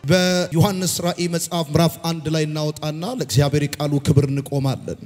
በዮሐንስ ራእይ መጽሐፍ ምዕራፍ አንድ ላይ እናወጣና ለእግዚአብሔር የቃሉ ክብር እንቆማለን።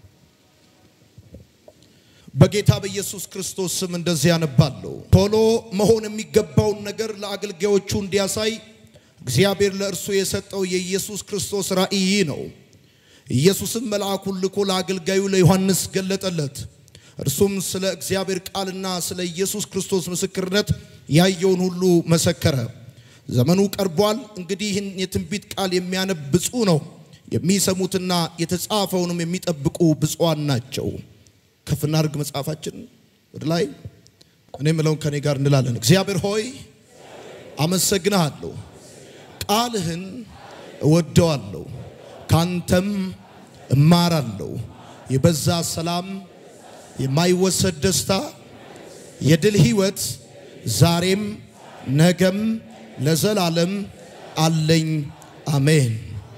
በጌታ በኢየሱስ ክርስቶስ ስም እንደዚህ ያነባለሁ። ቶሎ መሆን የሚገባውን ነገር ለአገልጋዮቹ እንዲያሳይ እግዚአብሔር ለእርሱ የሰጠው የኢየሱስ ክርስቶስ ራእይ ነው። ኢየሱስም መልአኩን ልኮ ለአገልጋዩ ለዮሐንስ ገለጠለት። እርሱም ስለ እግዚአብሔር ቃልና ስለ ኢየሱስ ክርስቶስ ምስክርነት ያየውን ሁሉ መሰከረ። ዘመኑ ቀርቧል። እንግዲህ ይህን የትንቢት ቃል የሚያነብ ብፁዕ ነው፣ የሚሰሙትና የተጻፈውንም የሚጠብቁ ብፁዓን ናቸው። ከፍ እናድርግ መጽሐፋችን ወደ ላይ። እኔ የምለውን ከኔ ጋር እንላለን። እግዚአብሔር ሆይ አመሰግንሃለሁ፣ ቃልህን እወደዋለሁ፣ ካንተም እማራለሁ። የበዛ ሰላም፣ የማይወሰድ ደስታ፣ የድል ህይወት ዛሬም ነገም ለዘላለም አለኝ። አሜን።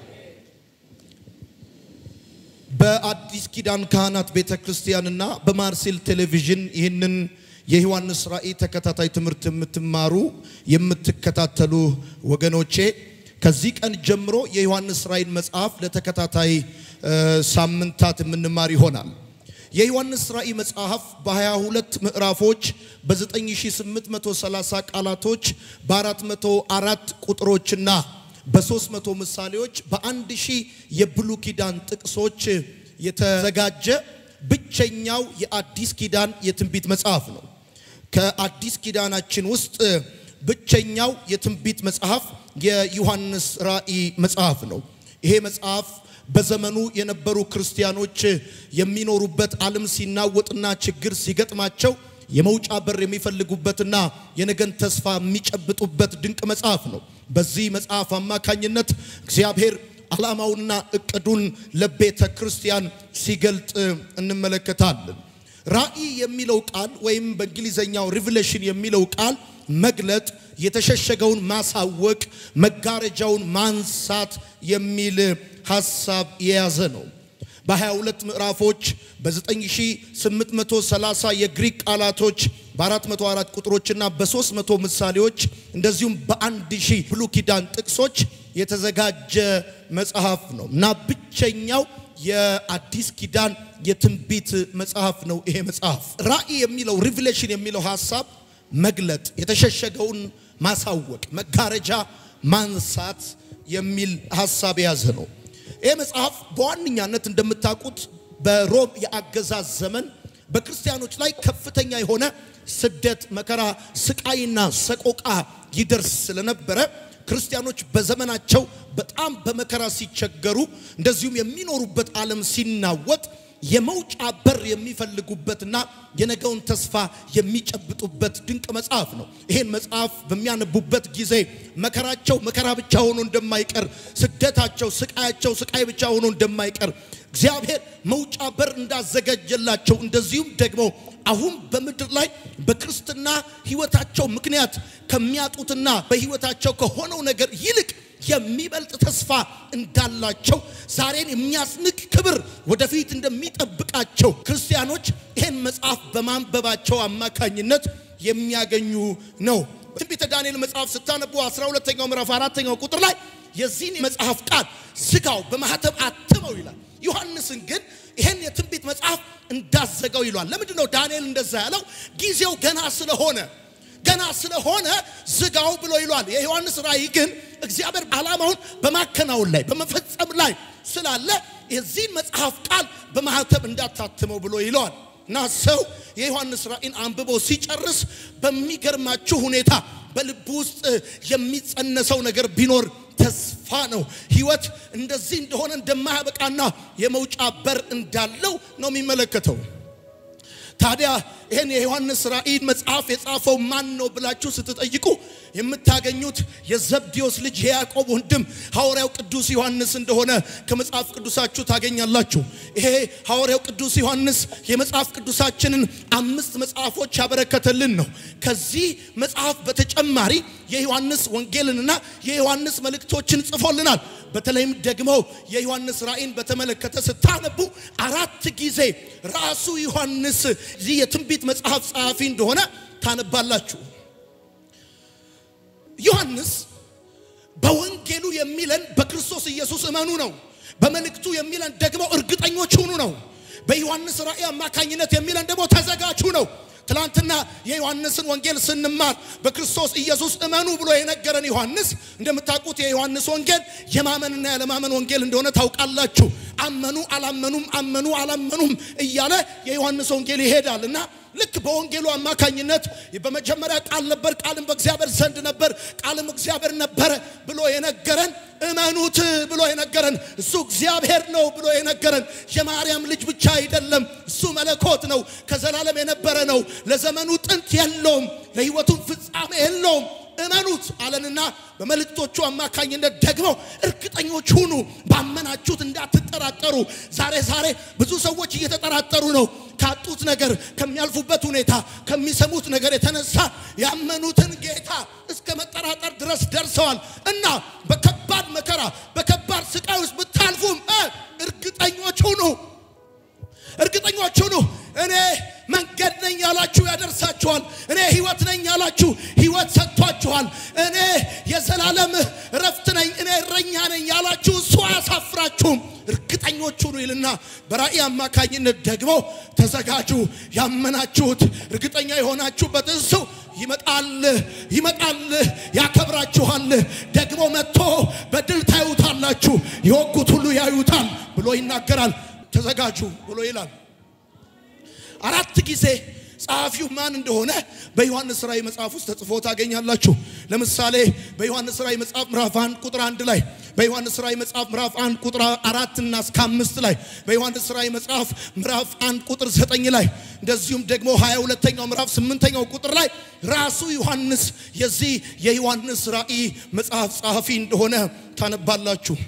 በአዲስ ኪዳን ካህናት ቤተ ክርስቲያንና በማርሴል ቴሌቪዥን ይህንን የዮሐንስ ራእይ ተከታታይ ትምህርት የምትማሩ የምትከታተሉ ወገኖቼ ከዚህ ቀን ጀምሮ የዮሐንስ ራእይን መጽሐፍ ለተከታታይ ሳምንታት የምንማር ይሆናል። የዮሐንስ ራእይ መጽሐፍ በ22 ምዕራፎች በ9830 ቃላቶች በ404 ቁጥሮችና በሦስት መቶ ምሳሌዎች በአንድ ሺህ የብሉ ኪዳን ጥቅሶች የተዘጋጀ ብቸኛው የአዲስ ኪዳን የትንቢት መጽሐፍ ነው። ከአዲስ ኪዳናችን ውስጥ ብቸኛው የትንቢት መጽሐፍ የዮሐንስ ራእይ መጽሐፍ ነው። ይሄ መጽሐፍ በዘመኑ የነበሩ ክርስቲያኖች የሚኖሩበት ዓለም ሲናወጥና ችግር ሲገጥማቸው የመውጫ በር የሚፈልጉበትና የነገን ተስፋ የሚጨብጡበት ድንቅ መጽሐፍ ነው። በዚህ መጽሐፍ አማካኝነት እግዚአብሔር ዓላማውንና እቅዱን ለቤተ ክርስቲያን ሲገልጥ እንመለከታለን። ራእይ የሚለው ቃል ወይም በእንግሊዘኛው ሪቪሌሽን የሚለው ቃል መግለጥ፣ የተሸሸገውን ማሳወቅ፣ መጋረጃውን ማንሳት የሚል ሐሳብ የያዘ ነው። በ22 ምዕራፎች በ9830 የግሪክ ቃላቶች በ404 ቁጥሮችና በ300 ምሳሌዎች እንደዚሁም በአንድ ሺህ ብሉይ ኪዳን ጥቅሶች የተዘጋጀ መጽሐፍ ነው እና ብቸኛው የአዲስ ኪዳን የትንቢት መጽሐፍ ነው። ይሄ መጽሐፍ ራእይ የሚለው ሪቪሌሽን የሚለው ሐሳብ መግለጥ፣ የተሸሸገውን ማሳወቅ፣ መጋረጃ ማንሳት የሚል ሐሳብ የያዘ ነው። ይህ መጽሐፍ በዋነኛነት እንደምታውቁት በሮም የአገዛዝ ዘመን በክርስቲያኖች ላይ ከፍተኛ የሆነ ስደት፣ መከራ፣ ስቃይና ሰቆቃ ይደርስ ስለነበረ ክርስቲያኖች በዘመናቸው በጣም በመከራ ሲቸገሩ፣ እንደዚሁም የሚኖሩበት ዓለም ሲናወጥ የመውጫ በር የሚፈልጉበትና የነገውን ተስፋ የሚጨብጡበት ድንቅ መጽሐፍ ነው። ይሄን መጽሐፍ በሚያነቡበት ጊዜ መከራቸው መከራ ብቻ ሆኖ እንደማይቀር፣ ስደታቸው ስቃያቸው ስቃይ ብቻ ሆኖ እንደማይቀር እግዚአብሔር መውጫ በር እንዳዘጋጀላቸው እንደዚሁም ደግሞ አሁን በምድር ላይ በክርስትና ሕይወታቸው ምክንያት ከሚያጡትና በሕይወታቸው ከሆነው ነገር ይልቅ የሚበልጥ ተስፋ እንዳላቸው ዛሬን የሚያስንቅ ክብር ወደፊት እንደሚጠብቃቸው ክርስቲያኖች ይህን መጽሐፍ በማንበባቸው አማካኝነት የሚያገኙ ነው። ትንቢተ ዳንኤል መጽሐፍ ስታነቡ 12ኛው ምዕራፍ አራተኛው ቁጥር ላይ የዚህን መጽሐፍ ቃል ዝጋው በማህተብ አትመው ይላል። ዮሐንስን ግን ይህን የትንቢት መጽሐፍ እንዳዘጋው ይሏል። ለምንድን ነው ዳንኤል እንደዛ ያለው? ጊዜው ገና ስለሆነ ገና ስለሆነ ዝጋው ብሎ ይሏል። የዮሐንስ ራእይ ግን እግዚአብሔር ዓላማውን በማከናወን ላይ በመፈጸም ላይ ስላለ የዚህን መጽሐፍ ቃል በማህተብ እንዳታትመው ብሎ ይለዋል። እና ሰው የዮሐንስ ራእይን አንብቦ ሲጨርስ በሚገርማችሁ ሁኔታ በልቡ ውስጥ የሚጸነሰው ነገር ቢኖር ተስፋ ነው። ህይወት እንደዚህ እንደሆነ እንደማያበቃና የመውጫ በር እንዳለው ነው የሚመለከተው። ታዲያ ይህን የዮሐንስ ራእይን መጽሐፍ የጻፈው ማን ነው ብላችሁ ስትጠይቁ የምታገኙት የዘብዴዎስ ልጅ የያዕቆብ ወንድም ሐዋርያው ቅዱስ ዮሐንስ እንደሆነ ከመጽሐፍ ቅዱሳችሁ ታገኛላችሁ። ይሄ ሐዋርያው ቅዱስ ዮሐንስ የመጽሐፍ ቅዱሳችንን አምስት መጽሐፎች ያበረከተልን ነው። ከዚህ መጽሐፍ በተጨማሪ የዮሐንስ ወንጌልንና የዮሐንስ መልእክቶችን ጽፎልናል። በተለይም ደግሞ የዮሐንስ ራእይን በተመለከተ ስታነቡ አራት ጊዜ ራሱ ዮሐንስ ይህ የትንቢት መጽሐፍ ጸሐፊ እንደሆነ ታነባላችሁ። ዮሐንስ በወንጌሉ የሚለን በክርስቶስ ኢየሱስ እመኑ ነው። በመልእክቱ የሚለን ደግሞ እርግጠኞች ሁኑ ነው። በዮሐንስ ራእይ አማካኝነት የሚለን ደግሞ ተዘጋጁ ነው። ትላንትና የዮሐንስን ወንጌል ስንማር በክርስቶስ ኢየሱስ እመኑ ብሎ የነገረን ዮሐንስ እንደምታውቁት የዮሐንስ ወንጌል የማመንና ያለማመን ወንጌል እንደሆነ ታውቃላችሁ። አመኑ አላመኑም፣ አመኑ አላመኑም እያለ የዮሐንስ ወንጌል ይሄዳል እና ልክ በወንጌሉ አማካኝነት በመጀመሪያ ቃል ነበር፣ ቃልም በእግዚአብሔር ዘንድ ነበር፣ ቃልም እግዚአብሔር ነበረ ብሎ የነገረን እመኑት ብሎ የነገረን እሱ እግዚአብሔር ነው ብሎ የነገረን የማርያም ልጅ ብቻ አይደለም። እሱ መለኮት ነው፣ ከዘላለም የነበረ ነው፣ ለዘመኑ ጥንት የለውም፣ ለሕይወቱም ፍጻሜ የለውም። እመኑት አለንና በመልእክቶቹ አማካኝነት ደግሞ እርግጠኞች ሁኑ፣ ባመናችሁት እንዳትጠራጠሩ። ዛሬ ዛሬ ብዙ ሰዎች እየተጠራጠሩ ነው። ካጡት ነገር፣ ከሚያልፉበት ሁኔታ፣ ከሚሰሙት ነገር የተነሳ ያመኑትን ጌታ እስከ መጠራጠር ድረስ ደርሰዋል እና በከባድ መከራ በከባድ ስቃይ ውስጥ ብታልፉም እርግጠኞች ሁኑ እርግጠኞች ሁኑ። እኔ መንገድ ነኝ ያላችሁ ያደርሳችኋል። እኔ ሕይወት ነኝ ያላችሁ ሕይወት ሰጥቷችኋል። እኔ የዘላለም እረፍት ነኝ፣ እኔ እረኛ ነኝ ያላችሁ እሱ አያሳፍራችሁም። እርግጠኞች ሁኑ ይልና በራእይ አማካኝነት ደግሞ ተዘጋጁ። ያመናችሁት እርግጠኛ የሆናችሁበት እሱ ይመጣል ይመጣል፣ ያከብራችኋል። ደግሞ መጥቶ በድል ታዩታላችሁ፣ የወጉት ሁሉ ያዩታል ብሎ ይናገራል። ተዘጋጁ ብሎ ይላል። አራት ጊዜ ጸሐፊው ማን እንደሆነ በዮሐንስ ራእይ መጽሐፍ ውስጥ ተጽፎ ታገኛላችሁ። ለምሳሌ በዮሐንስ ራእይ መጽሐፍ ምዕራፍ አንድ ቁጥር አንድ ላይ በዮሐንስ ራእይ መጽሐፍ ምዕራፍ አንድ ቁጥር አራት እና እስከ አምስት ላይ በዮሐንስ ራእይ መጽሐፍ ምዕራፍ አንድ ቁጥር ዘጠኝ ላይ እንደዚሁም ደግሞ ሀያ ሁለተኛው ምዕራፍ ስምንተኛው ቁጥር ላይ ራሱ ዮሐንስ የዚህ የዮሐንስ ራእይ መጽሐፍ ጸሐፊ እንደሆነ ታነባላችሁ።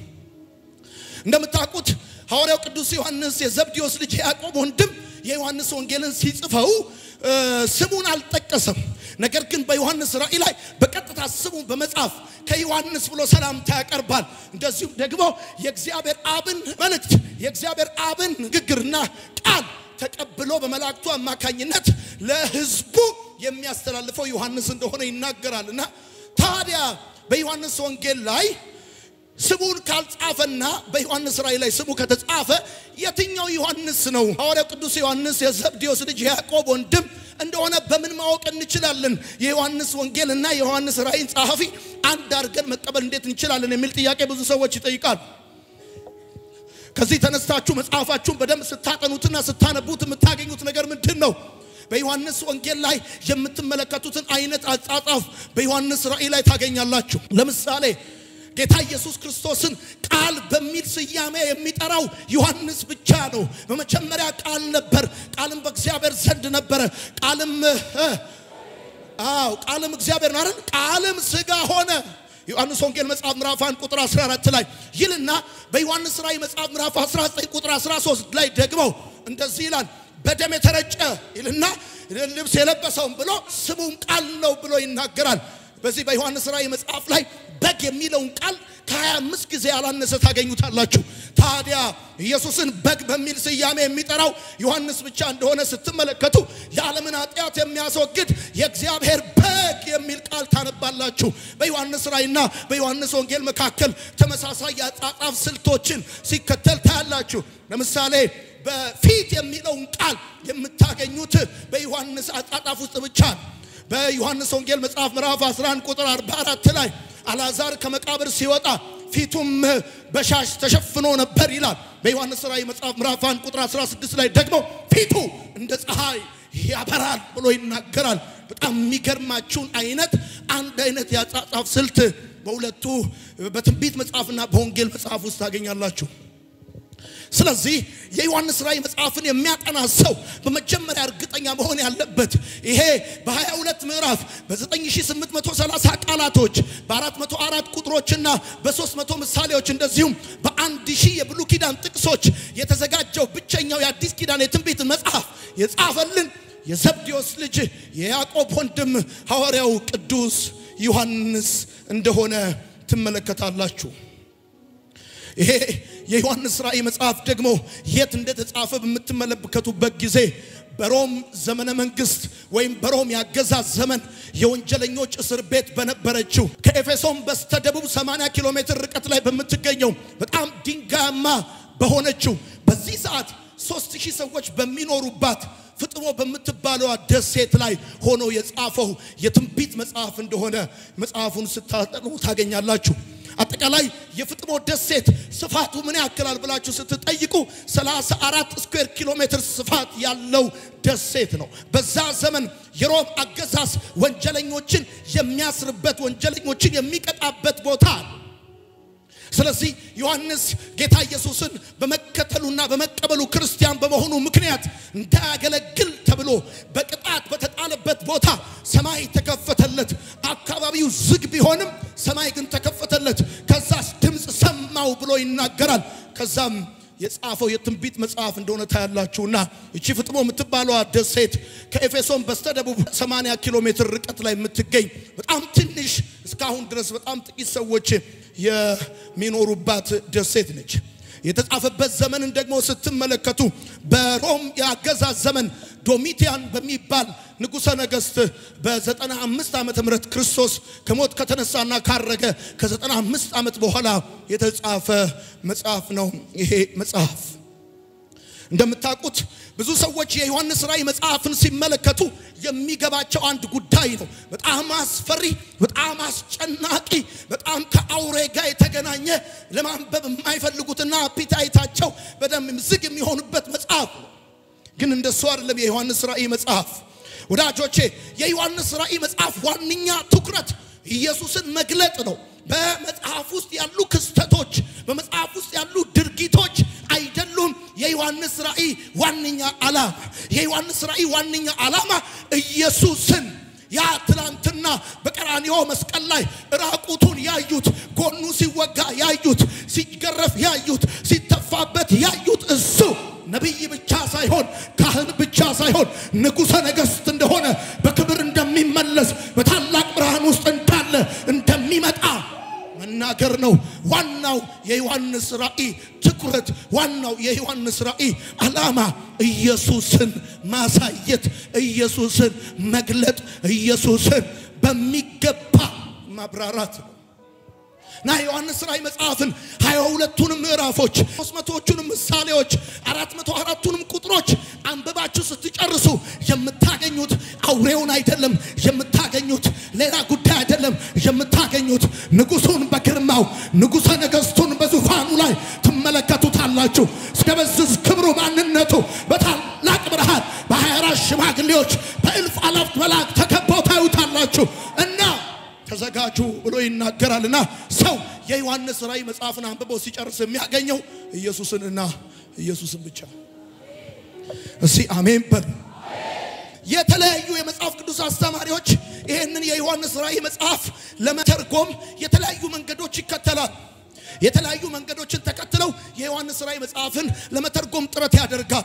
እንደምታውቁት ሐዋርያው ቅዱስ ዮሐንስ የዘብዴዎስ ልጅ ያዕቆብ ወንድም የዮሐንስ ወንጌልን ሲጽፈው ስሙን አልጠቀሰም። ነገር ግን በዮሐንስ ራእይ ላይ በቀጥታ ስሙን በመጻፍ ከዮሐንስ ብሎ ሰላምታ ያቀርባል። እንደዚሁም ደግሞ የእግዚአብሔር አብን መልእክት የእግዚአብሔር አብን ንግግርና ቃል ተቀብሎ በመላእክቱ አማካኝነት ለሕዝቡ የሚያስተላልፈው ዮሐንስ እንደሆነ ይናገራል እና ታዲያ በዮሐንስ ወንጌል ላይ ስሙን ካልጻፈና በዮሐንስ ራእይ ላይ ስሙ ከተጻፈ የትኛው ዮሐንስ ነው? ሐዋርያው ቅዱስ ዮሐንስ የዘብዴዎስ ልጅ ያዕቆብ ወንድም እንደሆነ በምን ማወቅ እንችላለን? የዮሐንስ ወንጌል እና የዮሐንስ ራእይን ጸሐፊ አንድ አድርገን መቀበል እንዴት እንችላለን? የሚል ጥያቄ ብዙ ሰዎች ይጠይቃል። ከዚህ ተነስታችሁ መጽሐፋችሁን በደንብ ስታጠኑትና ስታነቡት የምታገኙት ነገር ምንድን ነው? በዮሐንስ ወንጌል ላይ የምትመለከቱትን አይነት አጻጻፍ በዮሐንስ ራእይ ላይ ታገኛላችሁ። ለምሳሌ ጌታ ኢየሱስ ክርስቶስን ቃል በሚል ስያሜ የሚጠራው ዮሐንስ ብቻ ነው። በመጀመሪያ ቃል ነበር፣ ቃልም በእግዚአብሔር ዘንድ ነበረ፣ ቃልም አዎ ቃልም እግዚአብሔር ነው አይደል? ቃልም ሥጋ ሆነ። ዮሐንስ ወንጌል መጽሐፍ ምዕራፍ 1 ቁጥር 14 ላይ ይልና በዮሐንስ ራእይ መጽሐፍ ምዕራፍ 19 ቁጥር 13 ላይ ደግሞ እንደዚህ ይላል በደም የተረጨ ይልና ልብስ የለበሰውን ብሎ ስሙም ቃል ነው ብሎ ይናገራል። በዚህ በዮሐንስ ራእይ መጽሐፍ ላይ በግ የሚለውን ቃል ከ25 ጊዜ ያላነሰ ታገኙታላችሁ። ታዲያ ኢየሱስን በግ በሚል ስያሜ የሚጠራው ዮሐንስ ብቻ እንደሆነ ስትመለከቱ የዓለምን ኃጢአት የሚያስወግድ የእግዚአብሔር በግ የሚል ቃል ታነባላችሁ። በዮሐንስ ራእይና በዮሐንስ ወንጌል መካከል ተመሳሳይ የአጻጻፍ ስልቶችን ሲከተል ታያላችሁ። ለምሳሌ በፊት የሚለውን ቃል የምታገኙት በዮሐንስ አጻጻፍ ውስጥ ብቻ ነው። በዮሐንስ ወንጌል መጽሐፍ ምዕራፍ 11 ቁጥር 44 ላይ አልዓዛር ከመቃብር ሲወጣ ፊቱም በሻሽ ተሸፍኖ ነበር ይላል። በዮሐንስ ራእይ መጽሐፍ ምዕራፍ 1 ቁጥር 16 ላይ ደግሞ ፊቱ እንደ ፀሐይ ያበራል ብሎ ይናገራል። በጣም የሚገርማችሁን አይነት አንድ አይነት የአጻጻፍ ስልት በሁለቱ በትንቢት መጽሐፍና በወንጌል መጽሐፍ ውስጥ ታገኛላችሁ። ስለዚህ የዮሐንስ ራእይ መጽሐፍን የሚያጠና ሰው በመጀመሪያ እርግጠኛ መሆን ያለበት ይሄ በ22 ምዕራፍ በ9830 ቃላቶች በ404 ቁጥሮችና በ300 ምሳሌዎች እንደዚሁም በአንድ ሺህ የብሉይ ኪዳን ጥቅሶች የተዘጋጀው ብቸኛው የአዲስ ኪዳን የትንቢት መጽሐፍ የጻፈልን የዘብዴዎስ ልጅ የያዕቆብ ወንድም ሐዋርያው ቅዱስ ዮሐንስ እንደሆነ ትመለከታላችሁ። ይሄ የዮሐንስ ራእይ መጽሐፍ ደግሞ የት እንደተጻፈ በምትመለከቱበት ጊዜ በሮም ዘመነ መንግስት ወይም በሮም ያገዛዝ ዘመን የወንጀለኞች እስር ቤት በነበረችው ከኤፌሶን በስተደቡብ 80 ኪሎ ሜትር ርቀት ላይ በምትገኘው በጣም ድንጋያማ በሆነችው በዚህ ሰዓት ሶስት ሺህ ሰዎች በሚኖሩባት ፍጥሞ በምትባለዋ ደሴት ላይ ሆኖ የጻፈው የትንቢት መጽሐፍ እንደሆነ መጽሐፉን ስታጠኑ ታገኛላችሁ። አጠቃላይ የፍጥሞ ደሴት ስፋቱ ምን ያክላል ብላችሁ ስትጠይቁ 34 ስኩዌር ኪሎ ሜትር ስፋት ያለው ደሴት ነው። በዛ ዘመን የሮም አገዛዝ ወንጀለኞችን የሚያስርበት ወንጀለኞችን የሚቀጣበት ቦታ ነው። ስለዚህ ዮሐንስ ጌታ ኢየሱስን በመከተሉና በመቀበሉ ክርስቲያን በመሆኑ ምክንያት እንዳያገለግል ተብሎ በቅጣት በተጣለበት ቦታ ሰማይ ተከፈተለት። አካባቢው ዝግ ቢሆንም ሰማይ ግን ተከፈተለት። ከዛስ ድምፅ ሰማው ብሎ ይናገራል። ከዛም የጻፈው የትንቢት መጽሐፍ እንደሆነ ታያላችሁና እቺ ፍጥሞ የምትባለዋ ደሴት ከኤፌሶን በስተደቡብ 80 ኪሎ ሜትር ርቀት ላይ የምትገኝ በጣም ትንሽ እስካሁን ድረስ በጣም ጥቂት ሰዎች የሚኖሩባት ደሴት ነች። የተጻፈበት ዘመንን ደግሞ ስትመለከቱ በሮም የአገዛዝ ዘመን ዶሚቲያን በሚባል ንጉሠ ነገሥት በዘጠና አምስት ዓመተ ምህረት ክርስቶስ ከሞት ከተነሳና ካረገ ከዘጠና አምስት ዓመት በኋላ የተጻፈ መጽሐፍ ነው ይሄ መጽሐፍ። እንደምታውቁት ብዙ ሰዎች የዮሐንስ ራእይ መጽሐፍን ሲመለከቱ የሚገባቸው አንድ ጉዳይ ነው። በጣም አስፈሪ፣ በጣም አስጨናቂ፣ በጣም ከአውሬ ጋር የተገናኘ ለማንበብ የማይፈልጉትና አፒታይታቸው በደንብ ዝግ የሚሆኑበት መጽሐፍ ነው። ግን እንደሱ አይደለም የዮሐንስ ራእይ መጽሐፍ። ወዳጆቼ የዮሐንስ ራእይ መጽሐፍ ዋነኛ ትኩረት ኢየሱስን መግለጥ ነው። በመጽሐፍ ውስጥ ያሉ ክስተቶች፣ በመጽሐፍ ውስጥ ያሉ ድርጊቶች አይደሉም የዮሐንስ ራእይ ዋነኛ ዓላማ። የዮሐንስ ራእይ ዋነኛ ዓላማ ኢየሱስን ያ ትላንትና በቀራንዮ መስቀል ላይ ራቁቱን ያዩት፣ ጎኑ ሲወጋ ያዩት፣ ሲገረፍ ያዩት፣ ሲተፋበት ያዩት እሱ ነቢይ ብቻ ሳይሆን ካህን ብቻ ሳይሆን ንጉሠ ነገሥት እንደሆነ በክብር እንደሚመለስ በታላቅ ብርሃን ውስጥ እንዳለ እንደሚመጣ መናገር ነው። ዋናው የዮሐንስ ራእይ ትኩረት፣ ዋናው የዮሐንስ ራእይ ዓላማ ኢየሱስን ማሳየት፣ ኢየሱስን መግለጥ፣ ኢየሱስን በሚገባ ማብራራት ነው። እና ዮሐንስ ራእይ መጽሐፍን ሀያ ሁለቱንም ምዕራፎች ሶስት መቶዎቹንም ምሳሌዎች አራት መቶ አራቱንም ቁጥሮች አንብባችሁ ስትጨርሱ የምታገኙት አውሬውን አይደለም የምታገኙት ሌላ ጉዳይ አይደለም የምታገኙት ንጉሱን በግርማው ንጉሠ ነገሥቱን በዙፋኑ ላይ ትመለከቱታላችሁ። እስከበዝዝ ክብሩ ማንነቱ በታላቅ ብርሃን በሀያ አራት ሽማግሌዎች በእልፍ አላፍት መላእክት ተከበው ታዩታላችሁ እና ተዘጋጁ ብሎ ይናገራልና ሰው የዮሐንስ ራእይ መጽሐፍን አንብቦ ሲጨርስ የሚያገኘው ኢየሱስንና ኢየሱስን ብቻ። እስቲ አሜን በል። የተለያዩ የመጽሐፍ ቅዱስ አስተማሪዎች ይህንን የዮሐንስ ራእይ መጽሐፍ ለመተርጎም የተለያዩ መንገዶች ይከተላል። የተለያዩ መንገዶችን ተከትለው የዮሐንስ ራእይ መጽሐፍን ለመተርጎም ጥረት ያደርጋል።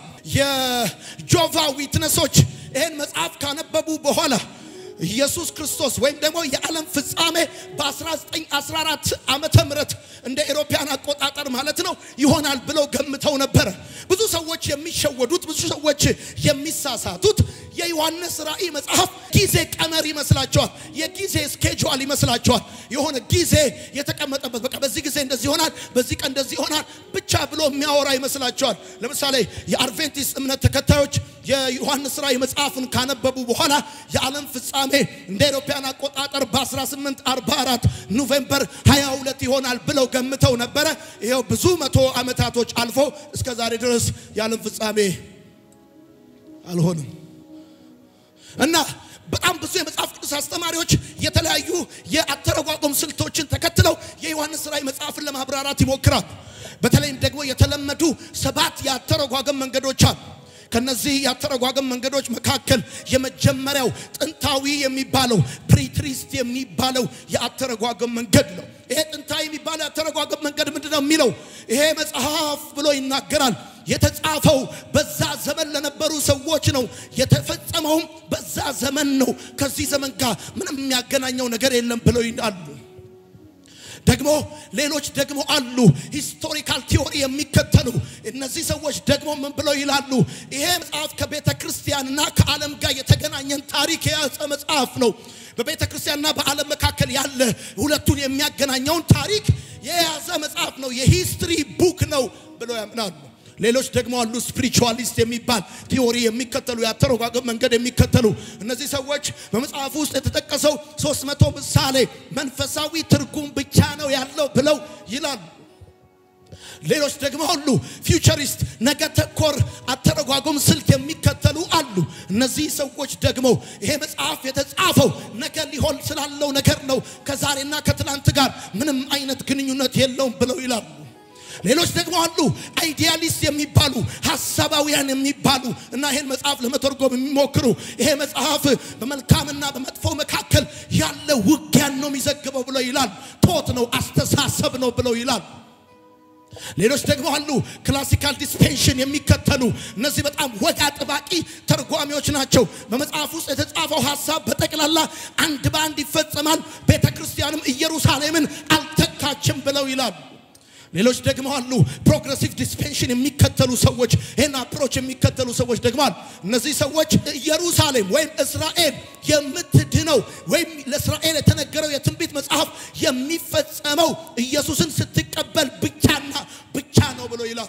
የጆቫ ዊትነሶች ይህን መጽሐፍ ካነበቡ በኋላ ኢየሱስ ክርስቶስ ወይም ደግሞ የዓለም ፍጻሜ በ1914 ዓመተ ምህረት እንደ ኤሮፓያን አቆጣጠር ማለት ነው ይሆናል ብለው ገምተው ነበረ። ብዙ ሰዎች የሚሸወዱት፣ ብዙ ሰዎች የሚሳሳቱት የዮሐንስ ራእይ መጽሐፍ ጊዜ ቀመር ይመስላቸዋል። የጊዜ ስኬጁል ይመስላቸዋል። የሆነ ጊዜ የተቀመጠበት በቃ በዚህ ጊዜ እንደዚህ ይሆናል፣ በዚህ ቀን እንደዚህ ይሆናል ብቻ ብሎ የሚያወራ ይመስላቸዋል። ለምሳሌ የአድቬንቲስት እምነት ተከታዮች የዮሐንስ ራእይ መጽሐፍን ካነበቡ በኋላ የዓለም ፍጻሜ እንደ አውሮፓውያን አቆጣጠር በ1844 ኖቬምበር 22 ይሆናል ብለው ገምተው ነበረ። ይኸው ብዙ መቶ ዓመታቶች አልፎ እስከ ዛሬ ድረስ የዓለም ፍጻሜ አልሆንም እና በጣም ብዙ የመጽሐፍ ቅዱስ አስተማሪዎች የተለያዩ የአተረጓጎም ስልቶችን ተከትለው የዮሐንስ ራእይ መጽሐፍን ለማብራራት ይሞክራል። በተለይም ደግሞ የተለመዱ ሰባት የአተረጓጎም መንገዶች አሉ። ከነዚህ የአተረጓጎም መንገዶች መካከል የመጀመሪያው ጥንታዊ የሚባለው ፕሪትሪስት የሚባለው የአተረጓጎም መንገድ ነው። ይሄ ጥንታዊ የሚባለው የአተረጓጎም መንገድ ምንድን ነው የሚለው? ይሄ መጽሐፍ ብሎ ይናገራል። የተጻፈው በዛ ዘመን ለነበሩ ሰዎች ነው። የተፈጸመውም በዛ ዘመን ነው። ከዚህ ዘመን ጋር ምንም የሚያገናኘው ነገር የለም ብለው ይላሉ። ደግሞ ሌሎች ደግሞ አሉ ሂስቶሪካል ቲዮሪ የሚከተሉ እነ እነዚህ ሰዎች ደግሞ ምን ብለው ይላሉ? ይሄ መጽሐፍ ከቤተ ክርስቲያንና ከዓለም ጋር የተገናኘን ታሪክ የያዘ መጽሐፍ ነው። በቤተ ክርስቲያንና በዓለም መካከል ያለ ሁለቱን የሚያገናኘውን ታሪክ የያዘ መጽሐፍ ነው። የሂስትሪ ቡክ ነው ብለው ያምናሉ። ሌሎች ደግሞ አሉ ስፒሪቹዋሊስት የሚባል ቲዎሪ የሚከተሉ የአተረጓጎም መንገድ የሚከተሉ እነዚህ ሰዎች በመጽሐፉ ውስጥ የተጠቀሰው ሶስት መቶ ምሳሌ መንፈሳዊ ትርጉም ብቻ ነው ያለው ብለው ይላሉ። ሌሎች ደግሞ አሉ ፊውቸሪስት ነገ ተኮር አተረጓጎም ስልት የሚከተሉ አሉ። እነዚህ ሰዎች ደግሞ ይሄ መጽሐፍ የተጻፈው ነገ ሊሆን ስላለው ነገር ነው፣ ከዛሬና ከትላንት ጋር ምንም አይነት ግንኙነት የለውም ብለው ይላሉ። ሌሎች ደግሞ አሉ አይዲያሊስት የሚባሉ ሀሳባውያን የሚባሉ እና ይሄን መጽሐፍ ለመተርጎም የሚሞክሩ ይሄ መጽሐፍ በመልካምና በመጥፎ መካከል ያለ ውጊያን ነው የሚዘግበው ብለው ይላል። ቶት ነው፣ አስተሳሰብ ነው ብለው ይላል። ሌሎች ደግሞ አሉ ክላሲካል ዲስፔንሽን የሚከተሉ እነዚህ በጣም ወግ አጥባቂ ተርጓሚዎች ናቸው። በመጽሐፍ ውስጥ የተጻፈው ሀሳብ በጠቅላላ አንድ በአንድ ይፈጸማል፣ ቤተ ክርስቲያንም ኢየሩሳሌምን አልተካችም ብለው ይላሉ። ሌሎች ደግሞ አሉ ፕሮግሬሲቭ ዲስፔንሽን የሚከተሉ ሰዎች፣ ይህን አፕሮች የሚከተሉ ሰዎች ደግሞ አሉ። እነዚህ ሰዎች ኢየሩሳሌም ወይም እስራኤል የምትድነው ወይም ለእስራኤል የተነገረው የትንቢት መጽሐፍ የሚፈጸመው ኢየሱስን ስትቀበል ብቻና ብቻ ነው ብሎ ይላል።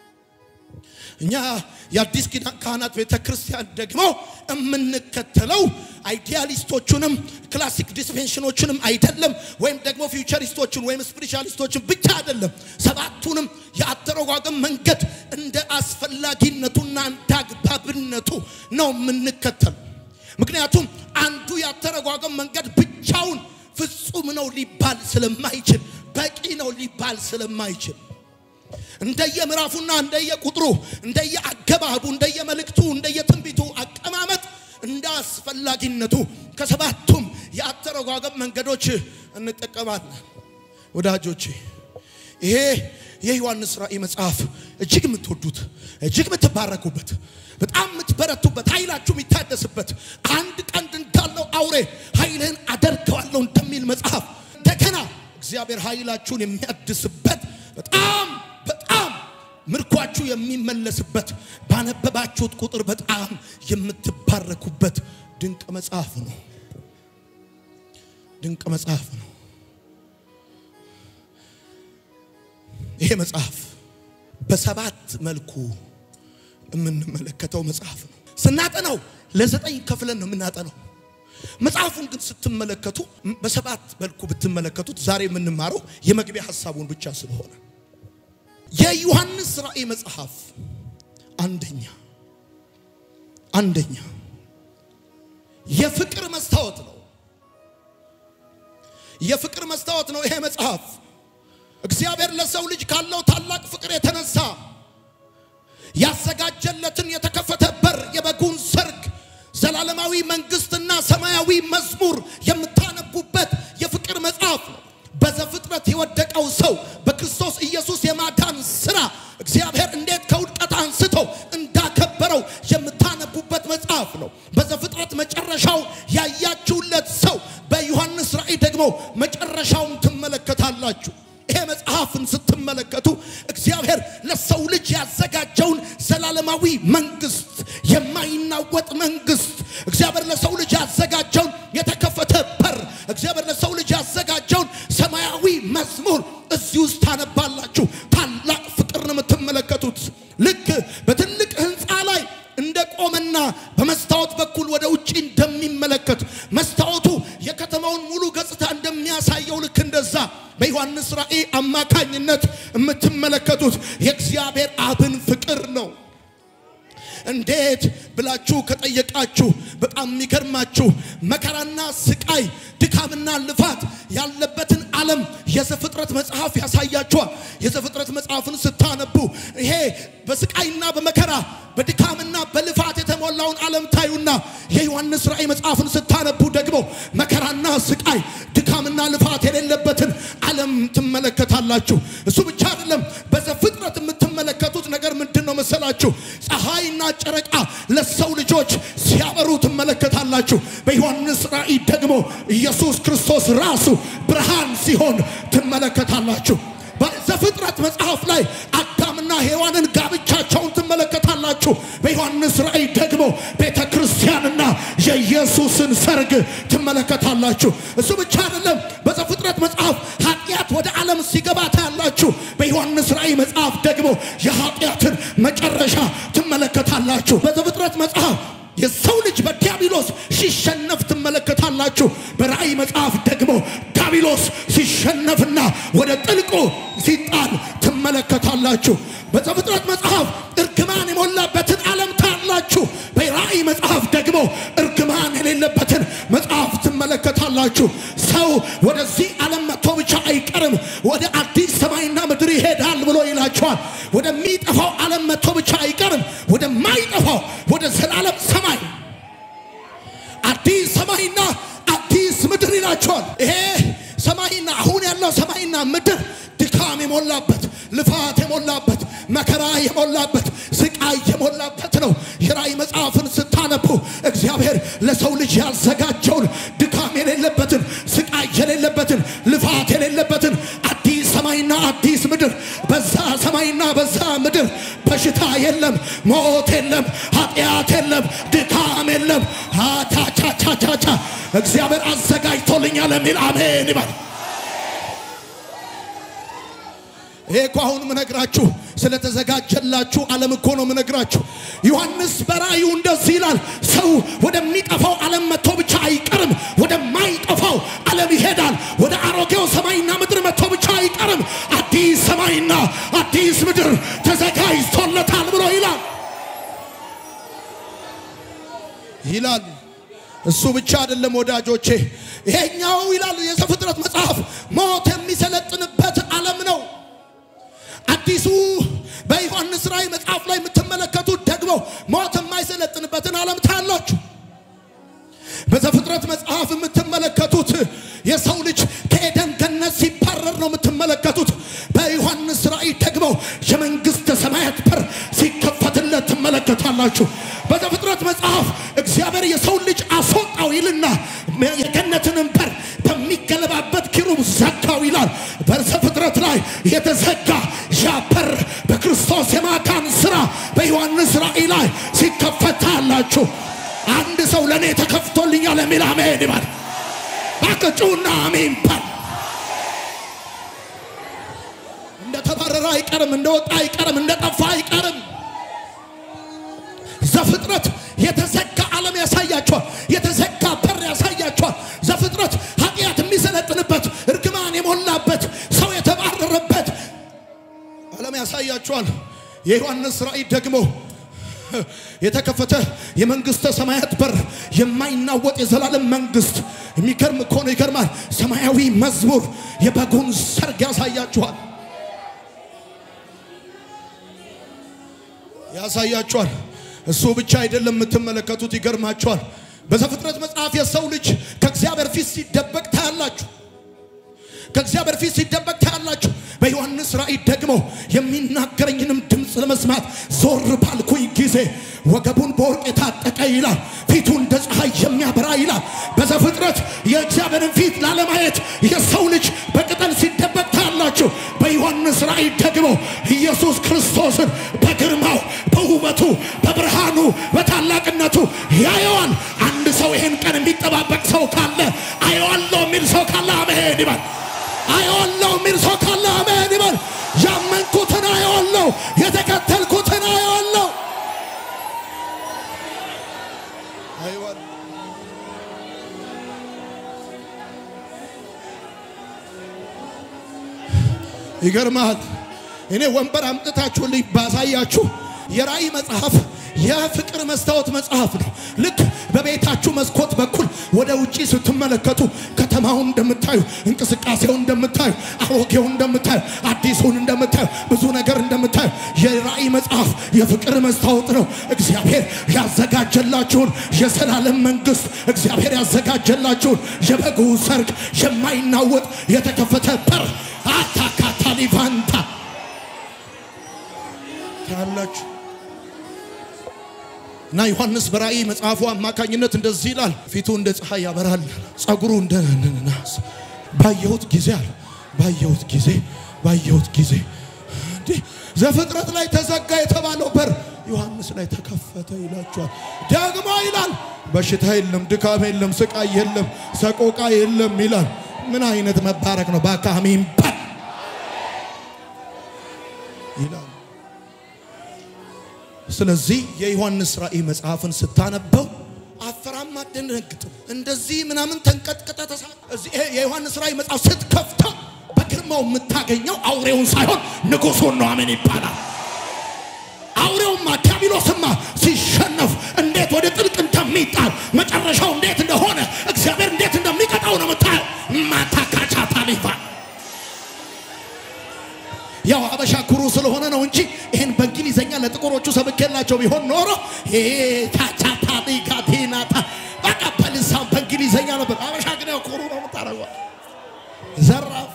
እኛ የአዲስ ኪዳን ካህናት ቤተ ክርስቲያን ደግሞ የምንከተለው አይዲያሊስቶቹንም ክላሲክ ዲስፔንሽኖችንም አይደለም፣ ወይም ደግሞ ፊውቸሪስቶችን ወይም ስፒሪቹዋሊስቶችን ብቻ አይደለም። ሰባቱንም የአተረጓጎም መንገድ እንደ አስፈላጊነቱና እንደ አግባብነቱ ነው የምንከተለው። ምክንያቱም አንዱ የአተረጓጎም መንገድ ብቻውን ፍጹም ነው ሊባል ስለማይችል፣ በቂ ነው ሊባል ስለማይችል እንደየ ምዕራፉና እንደየ ቁጥሩ እንደየ አገባቡ እንደየ መልእክቱ እንደየ ትንቢቱ አቀማመጥ እንደ አስፈላጊነቱ ከሰባቱም የአተረጓጎም መንገዶች እንጠቀማለን። ወዳጆቼ ይሄ የዮሐንስ ራእይ መጽሐፍ እጅግ የምትወዱት እጅግ የምትባረኩበት በጣም የምትበረቱበት ኃይላችሁ የሚታደስበት አንድ ቀንድ እንዳለው አውሬ ኃይልህን አደርገዋለሁ እንደሚል መጽሐፍ እንደገና እግዚአብሔር ኃይላችሁን የሚያድስበት በጣም በጣም ምርኳችሁ የሚመለስበት ባነበባችሁት ቁጥር በጣም የምትባረኩበት ድንቅ መጽሐፍ ነው። ድንቅ መጽሐፍ ነው። ይሄ መጽሐፍ በሰባት መልኩ የምንመለከተው መጽሐፍ ነው። ስናጠናው ለዘጠኝ ከፍለን ነው የምናጠናው። መጽሐፉን ግን ስትመለከቱ በሰባት መልኩ ብትመለከቱት ዛሬ የምንማረው የመግቢያ ሀሳቡን ብቻ ስለሆነ የዮሐንስ ራእይ መጽሐፍ አንደኛ አንደኛ የፍቅር መስታወት ነው። የፍቅር መስታወት ነው ይሄ መጽሐፍ። እግዚአብሔር ለሰው ልጅ ካለው ታላቅ ፍቅር የተነሳ ያዘጋጀለትን የተከፈተ በር የበጉን ሰርግ ዘላለማዊ መንግስትና ሰማያዊ መዝሙር የምታነቡበት የፍቅር መጽሐፍ ነው። በዘፍጥረት የወደቀው ሰው በክርስቶስ ኢየሱስ የማዳን ስራ እግዚአብሔር እንዴት ከውድቀት አንስቶ እንዳከበረው የምታነቡበት መጽሐፍ ነው። በዘፍጥረት መጨረሻው ያያችሁለት ሰው በዮሐንስ ራእይ ደግሞ መጨረሻውን ትመለከታላችሁ። ይሄ መጽሐፍን ስትመለከቱ እግዚአብሔር ለሰው ልጅ ያዘጋጀውን ዘላለማዊ መንግስት፣ የማይናወጥ መንግስት፣ እግዚአብሔር ለሰው ልጅ ያዘጋጀውን የተከፈተ በር፣ እግዚአብሔር ለሰው ልጅ ያዘጋጀውን ሰማያዊ መዝሙር እዚህ ውስጥ ታነባላችሁ። ታላቅ ፍቅር ነው የምትመለከቱት። ልክ በትልቅ ህንፃ ላይ እንደ ቆመና በመስታወት በኩል ወደ ውጭ እንደሚመለከት መስታወቱ የከተማውን ሙሉ ገጽታ እንደሚያሳየው ልክ እንደዛ በዮሐንስ ራእይ አማካኝነት የምትመለከቱት የእግዚአብሔር አብን ፍቅር ነው። እንዴት ብላችሁ ከጠየቃችሁ በጣም የሚገርማችሁ መከራና ስቃይ፣ ድካምና ልፋት ያለበትን ዓለም የዘፍጥረት መጽሐፍ ያሳያችኋል። የዘፍጥረት መጽሐፍን ስታነቡ ይሄ በስቃይና በመከራ በድካምና በልፋት የተሞላውን ዓለም ታዩና የዮሐንስ ራእይ መጽሐፍን ስታነቡ ደግሞ መከራና ስቃይ፣ ድካምና ልፋት የሌለበትን ዓለም ትመለከታላችሁ። እሱ ብቻ አይደለም። በዘፍጥረት የምትመለከቱት ነገር ምንድን ነው መሰላችሁ? ፀሐይና ጨረቃ ለሰው ልጆች ሲያበሩ ትመለከታላችሁ። በዮሐንስ ራእይ ደግሞ ኢየሱስ ክርስቶስ ራሱ ብርሃን ሲሆን ትመለከታላችሁ። በዘፍጥረት መጽሐፍ ላይ አዳምና ሔዋንን ጋብቻ ታያላችሁ። በዮሐንስ ራእይ ደግሞ ቤተ ክርስቲያንና የኢየሱስን ሰርግ ትመለከታላችሁ። እሱ ብቻ አይደለም። በዘፍጥረት መጽሐፍ ኃጢአት ወደ ዓለም ሲገባ ታያላችሁ። በዮሐንስ ራእይ መጽሐፍ ደግሞ የኃጢአትን መጨረሻ ትመለከታላችሁ። በዘፍጥረት መጽሐፍ የሰው ልጅ በዲያብሎስ ሲሸነፍ ትመለከታላችሁ። በራእይ መጽሐፍ ደግሞ ዲያብሎስ ሲሸነፍና ወደ ጥልቁ ሲጣል ትመለከታላችሁ። በዘፍጥረት መጽሐፍ እርግማን የሞላበትን ዓለም ታያላችሁ። በራእይ መጽሐፍ ደግሞ እርግማን የሌለበትን መጽሐፍ ትመለከታላችሁ። ሰው ወደዚህ ዓለም መጥቶ ብቻ አይቀርም፣ ወደ አዲስ ሰማይና ምድር ይሄዳል ብሎ ይላቸዋል። ወደሚጠፋው ዓለም መጥቶ ብቻ አይቀርም፣ ወደማይጠፋው ወደ ዘላለም ሰማይ አዲስ ሰማይና አዲስ ምድር ይላቸዋል። ይሄ ሰማይና አሁን ያለው ሰማይና ምድር ድካም የሞላበት ልፋት የሞላበት መከራ የሞላበት ስቃይ የሞላበት ነው። የራእይ መጽሐፍን ስታነቡ እግዚአብሔር ለሰው ልጅ ያዘጋጀውን ድካም የሌለበትን ስቃይ የሌለበትን ልፋት የሌለበትን አዲስ ሰማይና አዲስ ምድር በዛ ሰማይና በዛ ምድር በሽታ የለም፣ ሞት የለም፣ ኃጢአት የለም፣ ድካም የለም። አቻቻቻቻቻ እግዚአብሔር አዘጋጅቶልኛል የሚል አሜን ይበል። ይሄ እኮ አሁን ምነግራችሁ ስለተዘጋጀላችሁ ዓለም እኮ ነው ምነግራችሁ። ዮሐንስ በራእዩ እንደዚህ ይላል፣ ሰው ወደሚጠፋው ዓለም መጥቶ ብቻ አይቀርም፣ ወደማይጠፋው ዓለም ይሄዳል። ወደ አሮጌው ሰማይና ምድር መጥቶ ብቻ አይቀርም፣ አዲስ ሰማይና አዲስ ምድር ተዘጋጅቶለታል ብሎ ይላል ይላል። እሱ ብቻ አይደለም ወዳጆቼ፣ ይሄኛው ይላል የዘፍጥረት መጽሐፍ ሞት የሚሰለጥንበት ዓለም ነው። አዲሱ በዮሐንስ ራእይ መጽሐፍ ላይ የምትመለከቱት ደግሞ ሞት የማይሰለጥንበትን ዓለም ታያላችሁ። በዘፍጥረት መጽሐፍ የምትመለከቱት የሰው ልጅ ከኤደን ገነት ሲባረር ነው የምትመለከቱት። በዮሐንስ ራእይ ደግሞ የመንግሥተ ሰማያት በር ሲከፈትለት ትመለከታላችሁ። በዘፍጥረት መጽሐፍ እግዚአብሔር የሰው ልጅ አስወጣው ይልና የገነትንም በር በሚገለባበት ኪሩብ ዘጋው ይላል። በዘፍጥረት ላይ የተዘጋ ያ በር በክርስቶስ የማዳን ሥራ በዮሐንስ ራእይ ላይ ሲከፈት ታያላችሁ። አንድ ሰው ለእኔ ተከፍቶልኛል የሚል አሜን ይበል። ባቅጩና አሜን በል። እንደ ተባረረ አይቀርም፣ እንደ ወጣ አይቀርም፣ እንደ ጠፋ አይቀርም። ዘፍጥረት የተዘጋ ዓለም ያሳያቸዋል። የተዘጋ በር ያሳያቸዋል። ዘፍጥረት ኃጢአት የሚሰለጥንበት እርግማን የሞላበት ሰው የተባረረበት ዓለም ያሳያቸዋል። የዮሐንስ ራእይ ደግሞ የተከፈተ የመንግስተ ሰማያት በር የማይናወጥ የዘላለም መንግስት። የሚገርም እኮ ነው፣ ይገርማል። ሰማያዊ መዝሙር የበጉን ሰርግ ያሳያችኋል ያሳያችኋል። እሱ ብቻ አይደለም የምትመለከቱት፣ ይገርማችኋል። በዘፍጥረት መጽሐፍ የሰው ልጅ ከእግዚአብሔር ፊት ሲደበቅ ታያላችሁ። ከእግዚአብሔር ፊት ሲደበቅ ታያላችሁ። በዮሐንስ ራእይ ደግሞ የሚናገረኝንም ድምፅ ለመስማት ዞር ባልኩኝ ጊዜ ወገቡን በወርቅ የታጠቀ ይላል፣ ፊቱ እንደ ፀሐይ የሚያበራ ይላል። በዘፍጥረት የእግዚአብሔርን ፊት ላለማየት የሰው ልጅ በቅጠል ሲደበቅ ታያላችሁ። በዮሐንስ ራእይ ደግሞ ኢየሱስ ክርስቶስን በግርማው፣ በውበቱ፣ በብርሃኑ፣ በታላቅነቱ ያየዋል። አንድ ሰው ይህን ቀን የሚጠባበቅ ሰው ካለ አየዋለሁ የሚል ሰው ካለ አሜን ይበል። አየዋለሁ የሚል ሰው ካለ አሜን ይበል። ያመንኩትን አየዋለሁ፣ የተከተልኩትን አየዋለሁ። ይገርማል። እኔ ወንበር አምጥታችሁልኝ ባሳያችሁ የራእይ መጽሐፍ የፍቅር መስታወት መጽሐፍ ነው። ልክ በቤታችሁ መስኮት በኩል ወደ ውጪ ስትመለከቱ ከተማውን እንደምታዩ፣ እንቅስቃሴውን እንደምታዩ፣ አሮጌውን እንደምታዩ፣ አዲሱን እንደምታዩ፣ ብዙ ነገር እንደምታዩ የራእይ መጽሐፍ የፍቅር መስታወት ነው። እግዚአብሔር ያዘጋጀላችሁን የዘላለም መንግስት፣ እግዚአብሔር ያዘጋጀላችሁን የበጉ ሰርግ የማይናወጥ የተከፈተ በር አታካታሊቫንታ ታያላችሁ። እና ዮሐንስ በራእይ መጽሐፉ አማካኝነት እንደዚህ ይላል፣ ፊቱ እንደ ፀሐይ ያበራል፣ ጸጉሩ እንደ ናስ። ባየሁት ጊዜ አለ ባየሁት ጊዜ ባየሁት ጊዜ እንዲህ ዘፍጥረት ላይ ተዘጋ የተባለው በር ዮሐንስ ላይ ተከፈተ ይላችኋል። ደግሞ ይላል በሽታ የለም፣ ድካም የለም፣ ስቃይ የለም፣ ሰቆቃ የለም ይላል። ምን አይነት መባረክ ነው! በአካሚም በል ይላል። ስለዚህ የዮሐንስ ራእይ መጽሐፍን ስታነበው አፈራም አደነግጥም። እንደዚህ ምናምን ተንቀጥቅጠ ተሳ እዚህ ይሄ የዮሐንስ ራእይ መጽሐፍ ስትከፍተው በግርማው የምታገኘው አውሬውን ሳይሆን ንጉሱን ነው። አሜን ይባላል። አውሬውማ ዲያብሎስማ ሲሸነፍ እንዴት ወደ ጥልቅ እንደሚጣል መጨረሻው እንዴት እንደሆነ እግዚአብሔር እንዴት እንደሚቀጣው ነው የምታየው። ማታካቻ ታሊፋ ያው አበሻ ኩሩ ስለሆነ ነው እንጂ ይህን በእንግሊዘኛ ለጥቁሮቹ ሰብኬላቸው ቢሆን ኖሮ ታቻታሊጋቴናታ በቃ በልሳን በእንግሊዘኛ ነበር። አበሻ ግን ያው ኩሩ ነው የምታደርገው። ዘራፍ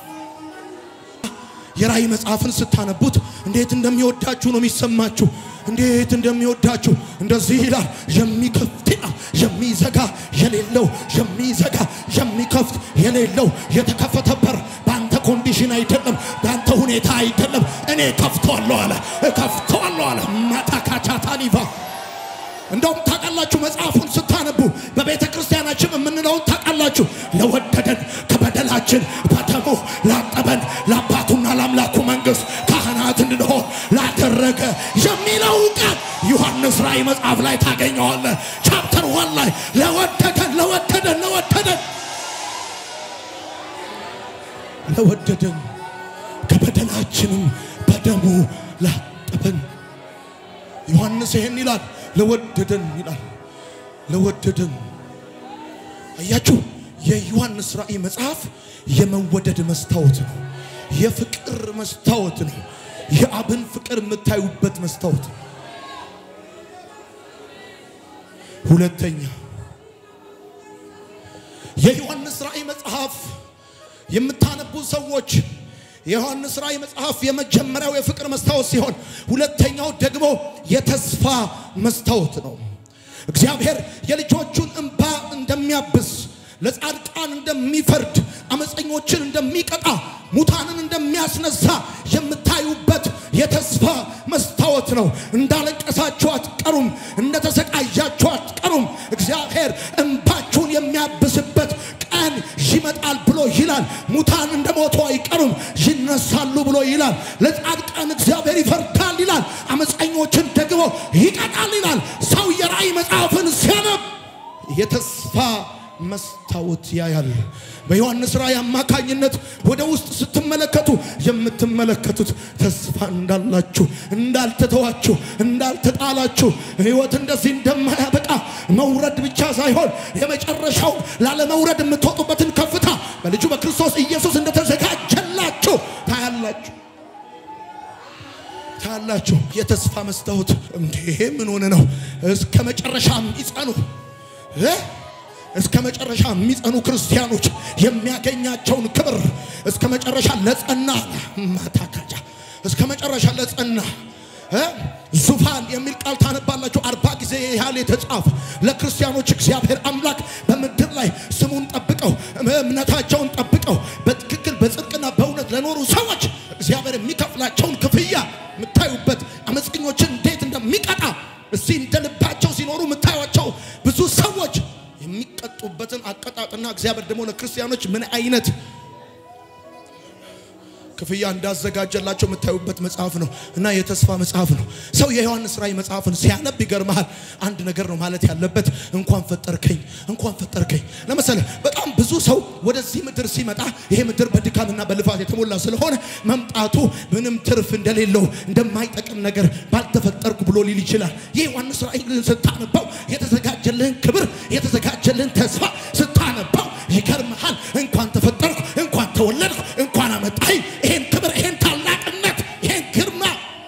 የራእይ መጽሐፍን ስታነቡት እንዴት እንደሚወዳችሁ ነው የሚሰማችሁ። እንዴት እንደሚወዳችሁ እንደዚህ ይላል። የሚከፍት ይላል፣ የሚዘጋ የሌለው የሚዘጋ የሚከፍት የሌለው የተከፈተ በር በአንተ ኮንዲሽን አይደለም፣ በአንተ ሁኔታ አይደለም። እኔ ከፍተዋለሁ አለ፣ እከፍተዋለሁ አለ። ማታካቻታሊቫ እንደውም ታውቃላችሁ፣ መጽሐፉን ስታነቡ በቤተ ክርስቲያናችን የምንለውን ታውቃላችሁ። ለወደደን ከበደላችን በደሙ ላጠበን ለአባቱና ለአምላኩ መንግሥት ካህናት እንድንሆን ላደረገ የሚለው ቃል ዮሐንስ ራእይ መጽሐፍ ላይ ታገኘዋለህ። ቻፕተር ዋን ላይ ለወደደን ለወደደን ለወደደን ለወደደን ከበደላችንም በደሙ ላጠበን ዮሐንስ ይሄን ይላል። ለወደደን ይላል። ለወደደን አያችሁ፣ የዮሐንስ ራእይ መጽሐፍ የመወደድ መስታወት ነው። የፍቅር መስታወት ነው። የአብን ፍቅር የምታዩበት መስታወት ነው። ሁለተኛ የዮሐንስ ራእይ መጽሐፍ የምታነቡ ሰዎች የዮሐንስ ራእይ መጽሐፍ የመጀመሪያው የፍቅር መስታወት ሲሆን ሁለተኛው ደግሞ የተስፋ መስታወት ነው። እግዚአብሔር የልጆቹን እንባ እንደሚያብስ፣ ለጻድቃን እንደሚፈርድ፣ አመፀኞችን እንደሚቀጣ፣ ሙታንን እንደሚያስነሳ የምታዩበት የተስፋ መስታወት ነው። እንዳለቀሳችሁ አትቀሩም፣ እንደተሰቃያችሁ አትቀሩም። እግዚአብሔር እንባችሁን የሚያብስበት ቀን ይመጣል ብሎ ይላል። ሙታን እንደ ሞቱ አይቀሩም ይነሳሉ ብሎ ይላል። ለጻድቃን እግዚአብሔር ይፈርዳል ይላል። አመፀኞችን ደግሞ ይቀጣል ይላል። ሰው የራእይ መጽሐፍን ሲያነብ የተስፋ መስታወት ያያል። በዮሐንስ ራእይ አማካኝነት ወደ ውስጥ ስትመለከቱ የምትመለከቱት ተስፋ እንዳላችሁ፣ እንዳልተተዋችሁ፣ እንዳልተጣላችሁ ሕይወት እንደዚህ እንደማያበቃ መውረድ ብቻ ሳይሆን የመጨረሻው ላለመውረድ የምትወጡበትን ከፍታ በልጁ በክርስቶስ ኢየሱስ እንደተዘጋጀላችሁ ታያላችሁ ታያላችሁ። የተስፋ መስታወት እንዴ ምን ሆነ ነው? እስከ መጨረሻ የሚጸኑ እ እስከ መጨረሻ የሚጸኑ ክርስቲያኖች የሚያገኛቸውን ክብር እስከ መጨረሻ ለጸና ማታካጃ እስከ መጨረሻ ለጸና እ ዙፋን የሚል ቃል ታነባላችሁ። አርባ ጊዜ ያህል የተጻፈ ለክርስቲያኖች እግዚአብሔር አምላክ በምድር ላይ ስሙን ጠብቀው እምነታቸውን ጠብቀው በትክክል በጽድቅና በእውነት ለኖሩ ሰዎች እግዚአብሔር የሚከፍላቸውን ክፍያ የምታዩበት አመፀኞችን እንዴት እንደሚቀጣ እዚህ እንደ ልባቸው ሲኖሩ የምታዩቸው ብዙ ሰዎች የሚቀጡበትን አቀጣጥና እግዚአብሔር ደግሞ ለክርስቲያኖች ምን አይነት ክፍያ እንዳዘጋጀላቸው የምታዩበት መጽሐፍ ነው እና የተስፋ መጽሐፍ ነው። ሰው የዮሐንስ ራእይ መጽሐፍን ሲያነብ ይገርመሃል። አንድ ነገር ነው ማለት ያለበት፣ እንኳን ፈጠርከኝ፣ እንኳን ፈጠርከኝ። ለምሳሌ በጣም ብዙ ሰው ወደዚህ ምድር ሲመጣ ይሄ ምድር በድካምና በልፋት የተሞላ ስለሆነ መምጣቱ ምንም ትርፍ እንደሌለው እንደማይጠቅም ነገር ባልተፈጠርኩ ብሎ ሊል ይችላል። ይህ ዮሐንስ ራእይ ግን ስታነባው የተዘጋጀልህን ክብር የተዘጋጀልህን ተስፋ ስታነባው ይገርመሃል። እንኳን ተፈጠርኩ፣ እንኳን ተወለድኩ፣ እንኳን አመጣኝ ይሄን ክብር፣ ይሄን ታላቅነት፣ ይሄን ግርማ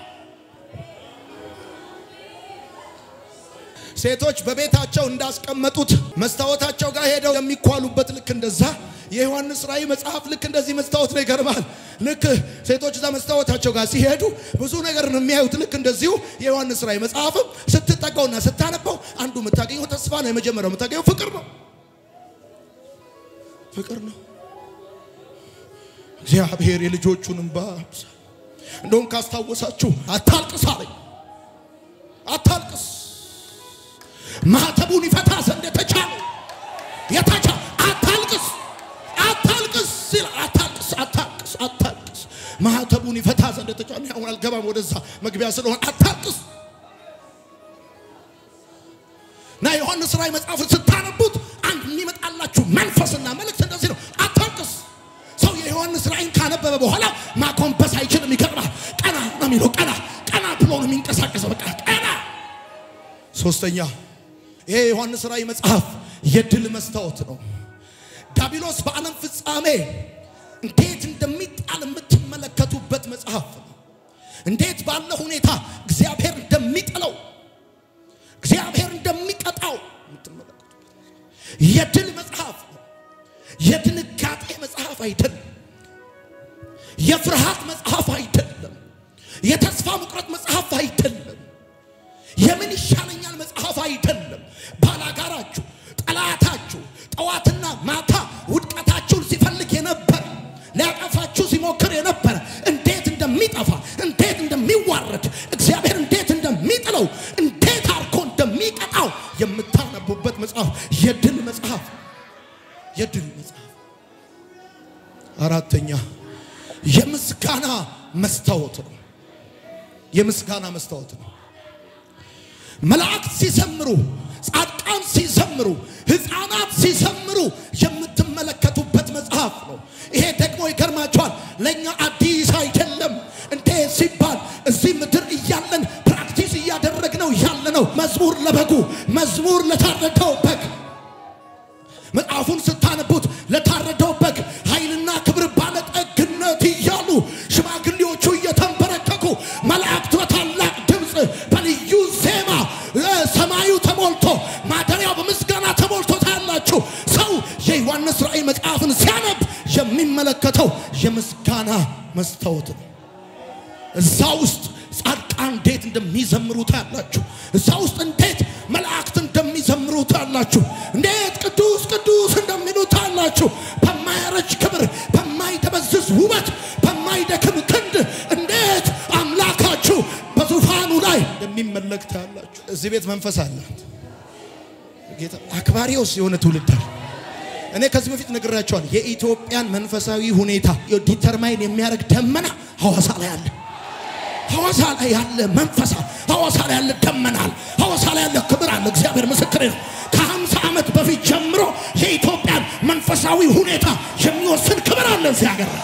ሴቶች በቤታቸው እንዳስቀመጡት መስታወታቸው ጋር ሄደው የሚኳሉበት ልክ እንደዛ የዮሐንስ ራእይ መጽሐፍ ልክ እንደዚህ መስታወት ነው። ይገርማል። ልክ ሴቶች እዛ መስታወታቸው ጋር ሲሄዱ ብዙ ነገር ነው የሚያዩት። ልክ እንደዚሁ የዮሐንስ ራእይ መጽሐፍም ስትጠቀውና ስታነበው አንዱ የምታገኘው ተስፋ ነው። የመጀመሪያው የምታገኘው ፍቅር ነው። ፍቅር ነው። እግዚአብሔር የልጆቹን እንባ ያብሳል። እንደውም ካስታወሳችሁ አታልቅስ አለኝ። አታልቅስ ማተቡን ይፈታ ዘንድ የተቻለ የተቻ አታልቅስ አታልቅስ ሲል አታልቅስ አታልቅስ አታልቅስ ማህተቡን ይፈታ ዘንድ የተቻለ አሁን አልገባም ወደዛ መግቢያ ስለሆነ አታልቅስ እና ዮሐንስ ራእይ መጽሐፍን ስታነቡት አንድ የሚመጣላችሁ መንፈስና መልእክት እንደዚህ ነው አታልቅስ ሰው የዮሐንስ ራእይን ካነበበ በኋላ ማኮንበስ አይችልም ይገርማል ቀና ነው የሚለው ቀና ቀና ብሎ ነው የሚንቀሳቀሰው በቃ ቀና ሶስተኛ ይሄ የዮሐንስ ራእይ መጽሐፍ የድል መስታወት ነው ዳቢሎስ በዓለም ፍጻሜ እንዴት እንደሚጣል የምትመለከቱበት መጽሐፍ ነው እንዴት ባለ ሁኔታ እግዚአብሔር እንደሚጥለው እግዚአብሔር እንደሚቀጣው የምትመለከቱበት የድል መጽሐፍ ነው የድንጋጤ መጽሐፍ አይደለም የፍርሃት መጽሐፍ አይደለም የተስፋ መቁረጥ መጽሐፍ አይደለም የምን ይሻለኛል መጽሐፍ አይደለም ባላጋራችሁ ጠላታችሁ ጠዋትና ማታ ውድቀታችሁን ሲፈልግ የነበረ ሊያጠፋችሁ ሲሞክር የነበረ እንዴት እንደሚጠፋ እንዴት እንደሚዋረድ እግዚአብሔር እንዴት እንደሚጥለው እንዴት አርኮ እንደሚቀጣው የምታነቡበት መጽሐፍ የድል መጽሐፍ የድል መጽሐፍ አራተኛ የምስጋና መስታወት ነው የምስጋና መስታወት ነው መላእክት ሲዘምሩ ጻድቃን ሲዘምሩ ህፃናት ሲዘምሩ የምትመለከቱበት መጽሐፍ ነው ይሄ ደግሞ ይገርማቸዋል ለእኛ አዲስ አይደለም እንዴ ሲባል እዚህ ምድር እያለን ፕራክቲስ እያደረግነው ያለ ነው መዝሙር ለበጉ መዝሙር ለታረደው በግ መጽሐፉን ስታነቡት ለታረደው በግ ኃይልና ክብር ባለጠግነት እያሉ ሽማግሌዎቹ እየተንበረከኩ መላእክት በታላቅ ድምፅ በልዩ ዜማ እ፣ ሰማዩ ተሞልቶ ማደሪያው በምስጋና ተሞልቶ ታያላችሁ ሰው የዮሐንስ ራእይ መጽሐፍን ሲያነብ የሚመለከተው የምስጋና መስታወት ነው እዛ ውስጥ ጻድቃን እንዴት እንደሚዘምሩ ታያላችሁ። እዛ ውስጥ እንዴት መላእክት እንደሚዘምሩ ታያላችሁ። እንዴት ቅዱስ ቅዱስ እንደሚሉ ታያላችሁ። በማያረጅ ክብር፣ በማይደበዝዝ ውበት፣ በማይደክም ክንድ እንዴት አምላካችሁ በዙፋኑ ላይ እንደሚመለክ ታያላችሁ። እዚህ ቤት መንፈስ አለ። ጌታ አክባሪውስ የሆነ ትውልድ አለ። እኔ ከዚህ በፊት ነግራቸዋል። የኢትዮጵያን መንፈሳዊ ሁኔታ ዲተርማይን የሚያደርግ ደመና ሐዋሳ ላይ አለ። ሐዋሳ ላይ ያለ መንፈሳ ሐዋሳ ላይ ያለ ደመናል ሐዋሳ ላይ ያለ ክብር አለ። እግዚአብሔር ምስክሬ ነው። ከሀምሳ ዓመት በፊት ጀምሮ የኢትዮጵያን መንፈሳዊ ሁኔታ የሚወስን ክብር አለ እዚህ ሀገር ላይ።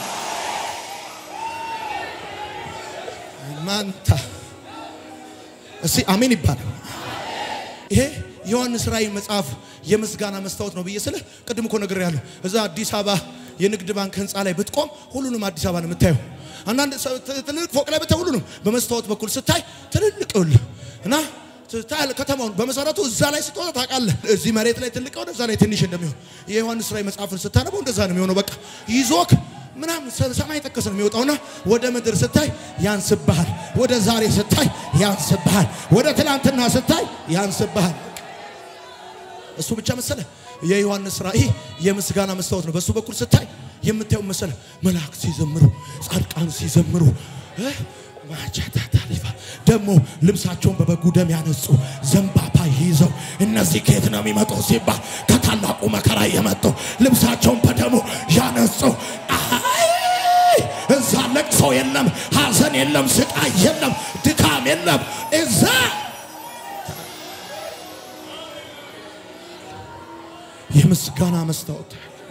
ማንታ እስቲ አሜን ይባላል። ይሄ ዮሐንስ ራእይ መጽሐፍ የምስጋና መስታወት ነው ብዬ ስልህ ቅድም እኮ ነግሬያለሁ። እዛ አዲስ አበባ የንግድ ባንክ ህንፃ ላይ ብትቆም ሁሉንም አዲስ አበባ ነው የምታየው። አንዳንድ ሰው- ት- ትልልቅ ፎቅ ላይ ብታይ ሁሉንም በመስታወት በኩል ስታይ ትልልቅ ይኸውልህ እና ታያለህ ከተማውን በመሰረቱ እዛ ላይ ስትወጣ ታውቃለህ። እዚህ መሬት ላይ ትልቅ ሆነ እዛ ላይ ትንሽ እንደሚሆን የዮሐንስ ራእይ መጽሐፍን ስታነበው እንደዛ ነው የሚሆነው። በቃ ይዞክ ምናምን ሰ- ሰማይ ጠቀስ ነው የሚወጣውና ወደ ምድር ስታይ ያንስብሃል፣ ወደ ዛሬ ስታይ ያንስብሃል፣ ወደ ትላንትና ስታይ ያንስብሃል። እሱ ብቻ መሰለ የዮሐንስ ራእይ የምስጋና መስታወት ነው። በሱ በኩል ስታይ የምታየው መሰለ መላእክት ሲዘምሩ፣ ጻድቃን ሲዘምሩ እ? ማቻታታ ሊባ ደግሞ ልብሳቸውን በበጉ ደም ያነጹ ዘንባባ ይዘው እነዚህ ከየት ነው የሚመጡ ሲባል ከታላቁ መከራ የመጡ ልብሳቸውን በደሙ ያነጹ አይ! እዛ ለቅሶ የለም፣ ሐዘን የለም፣ ስቃይ የለም፣ ድካም የለም እዛ የምስጋና መስታወት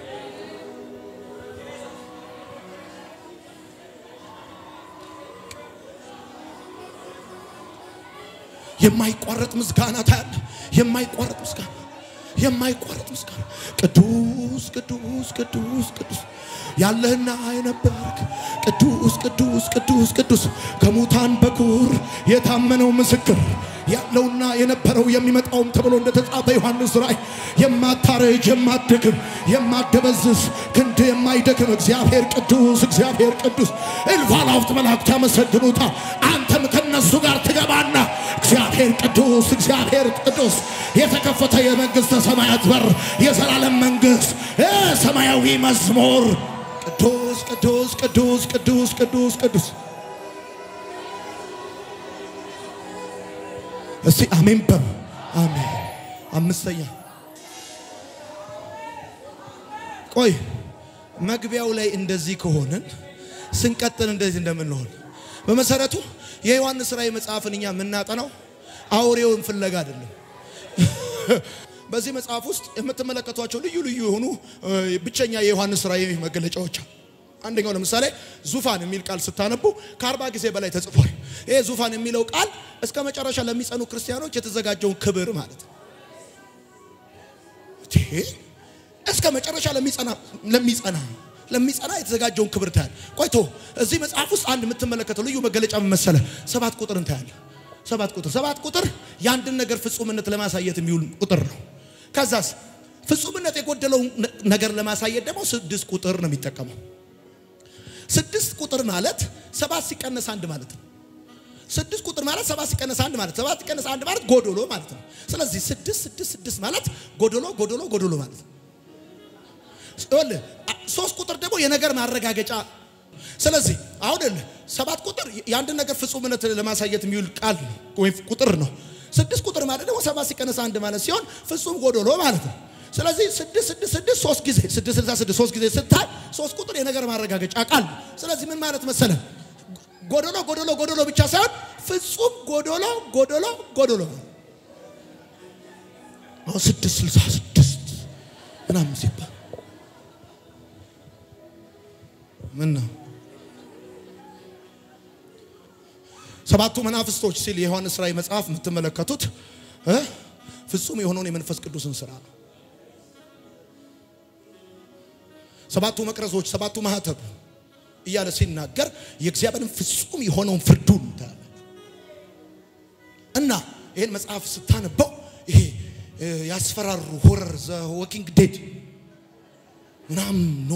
የማይቋረጥ ምስጋና ታያለ። የማይቋረጥ ምስጋና የማይቋረጥ ምስጋና ቅዱስ ቅዱስ ቅዱስ ቅዱስ ያለህና የነበርክ ቅዱስ ቅዱስ ቅዱስ ቅዱስ ከሙታን በኩር የታመነው ምስክር ያለውና የነበረው የሚመጣውም ተብሎ እንደተጻፈ ዮሐንስ ራእይ የማታረጅ የማትደክም የማደበዝዝ ክንድ የማይደክም እግዚአብሔር ቅዱስ እግዚአብሔር ቅዱስ እልፍ አላፍት መላእክት ያመሰግኑታል። አንተም ከነሱ ጋር ትገባና እግዚአብሔር ቅዱስ እግዚአብሔር ቅዱስ የተከፈተ የመንግሥተ ሰማያት በር የዘላለም መንግሥት እ ሰማያዊ መዝሙር ቅዱስ ቅዱስ ቅዱስ ቅዱስ ቅዱስ ቅዱስ እስቲ አሜን በሉ። አሜን አምስተኛ ቆይ መግቢያው ላይ እንደዚህ ከሆንን ስንቀጥል እንደዚህ እንደምንሆን በመሰረቱ የዮሐንስ ራእይ መጽሐፍን እኛ የምናጠናው አውሬውን ፍለጋ አይደለም። በዚህ መጽሐፍ ውስጥ የምትመለከቷቸው ልዩ ልዩ የሆኑ ብቸኛ የዮሐንስ ራእይ መገለጫዎች አሉ። አንደኛው ለምሳሌ ዙፋን የሚል ቃል ስታነቡ ከአርባ ጊዜ በላይ ተጽፏል። ይሄ ዙፋን የሚለው ቃል እስከ መጨረሻ ለሚጸኑ ክርስቲያኖች የተዘጋጀውን ክብር ማለት ነው። እስከ መጨረሻ ለሚጸና ለሚጸና ለሚጸና የተዘጋጀውን ክብር ታያል። ቆይቶ እዚህ መጽሐፍ ውስጥ አንድ የምትመለከተው ልዩ መገለጫ ምን መሰለ? ሰባት ቁጥር እንታያለ። ሰባት ቁጥር ሰባት ቁጥር የአንድን ነገር ፍጹምነት ለማሳየት የሚውል ቁጥር ነው። ከዛስ ፍጹምነት የጎደለው ነገር ለማሳየት ደግሞ ስድስት ቁጥር ነው የሚጠቀመው። ስድስት ቁጥር ማለት ሰባት ሲቀነስ አንድ ማለት ነው። ስድስት ቁጥር ማለት ሰባት ሲቀነስ አንድ ማለት ሰባት ሲቀነስ አንድ ማለት ጎዶሎ ማለት ነው። ስለዚህ ስድስት ስድስት ስድስት ማለት ጎዶሎ ጎዶሎ ጎዶሎ ማለት ነው። ይኸውልህ ሶስት ቁጥር ደግሞ የነገር ማረጋገጫ። ስለዚህ አሁን ሰባት ቁጥር የአንድን ነገር ፍጹምነት ለማሳየት የሚውል ቃል ነው ወይም ቁጥር ነው። ስድስት ቁጥር ማለት ደግሞ ሰባት ሲቀነስ አንድ ማለት ሲሆን ፍጹም ጎዶሎ ማለት ነው። ስለዚህ ስድስት ስድስት ስድስት ሶስት ጊዜ ስድስት ስልሳ ስድስት ሶስት ጊዜ ስታይ ሶስት ቁጥር የነገር ማረጋገጫ ቃል ነው። ስለዚህ ምን ማለት መሰለ ጎዶሎ ጎዶሎ ጎዶሎ ብቻ ሳይሆን ፍጹም ጎዶሎ ጎዶሎ ጎዶሎ አሁን ስድስት ስልሳ ስድስት ምናምን ሲባል ምን ነው ሰባቱ መናፍስቶች ሲል የዮሐንስ ራእይ መጽሐፍ የምትመለከቱት ፍጹም የሆነውን የመንፈስ ቅዱስን ስራ ነው። ሰባቱ መቅረዞች፣ ሰባቱ ማህተብ እያለ ሲናገር የእግዚአብሔርን ፍጹም የሆነውን ፍርዱን ታያለ እና ይህን መጽሐፍ ስታነበው ይሄ ያስፈራሩ ሆረር ዘ ወኪንግ ዴድ ምናም ኖ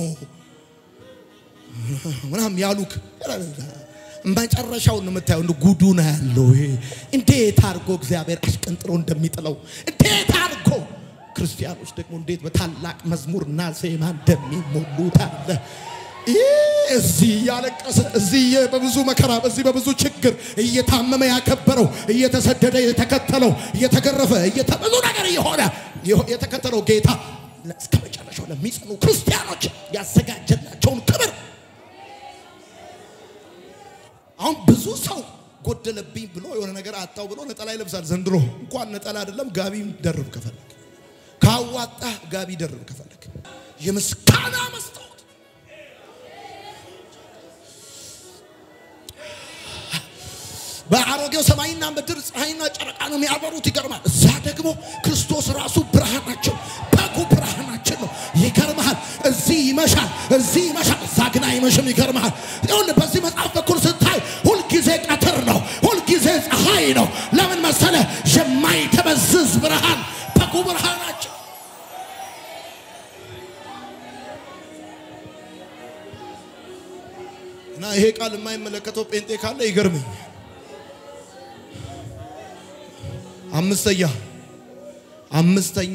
ምናም ያሉክ መጨረሻውን የምታየው እንደ ጉዱ ነው ያለው። ይሄ እንዴት አድርጎ እግዚአብሔር አሽቀንጥሮ እንደሚጥለው እንዴት አድርጎ ክርስቲያኖች ደግሞ እንዴት በታላቅ መዝሙርና ዜማ እንደሚሞሉት አለ። እዚህ እያለቀሰ እዚህ በብዙ መከራ በዚህ በብዙ ችግር እየታመመ ያከበረው እየተሰደደ የተከተለው እየተገረፈ ብዙ ነገር እየሆነ የተከተለው ጌታ እስከ መጨረሻው ለሚጸኑ ክርስቲያኖች ያዘጋጀላቸውን ክብር አሁን ብዙ ሰው ጎደለብኝ ብሎ የሆነ ነገር አጣው ብሎ ነጠላ ይለብሳል። ዘንድሮ እንኳን ነጠላ አይደለም ጋቢ ደርብ ከፈለግ ካዋጣ ጋቢ ደርብ ከፈለግ የምስጋና መስታወት በአሮጌው ሰማይና ምድር ፀሐይና ጨረቃ ነው የሚያበሩት። ይገርማል። እዛ ደግሞ ክርስቶስ ራሱ ብርሃናቸው በጉ ብርሃናችን ነው። ይገርምሃል። እዚህ ይመሻል፣ እዚህ ይመሻል፣ እዛ ግን አይመሽም። ይገርምሃል። ይሁን በዚህ መጽሐፍ በኩል ስታይ ሁልጊዜ ቀትር ነው፣ ሁልጊዜ ፀሐይ ነው። ለምን መሰለ? የማይተበዝዝ ብርሃን በጉ ብርሃናችን እና ይሄ ቃል የማይመለከተው ጴንጤ ካለ ይገርመኝ። አምስተኛ አምስተኛ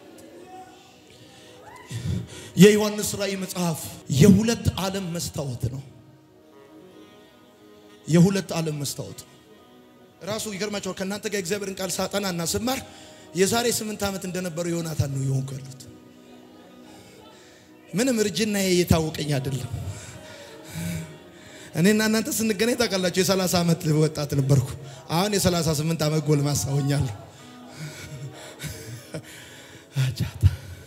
የዮሐንስ ራእይ መጽሐፍ የሁለት ዓለም መስታወት ነው። የሁለት ዓለም መስታወት ነው። ራሱ ይገርማቸዋል። ከእናንተ ጋር እግዚአብሔርን ቃል ሳጠና እና ስማር የዛሬ ስምንት ዓመት እንደነበረው ዮናታን ነው የሆንኩ ያሉት። ምንም እርጅና እየታወቀኝ አይደለም። እኔና እናንተ ስንገናኝ ታውቃላችሁ፣ የሰላሳ ዓመት ወጣት ነበርኩ። አሁን የሰላሳ ስምንት ዓመት ጎልማሳ ሆኛለሁ። አጃታ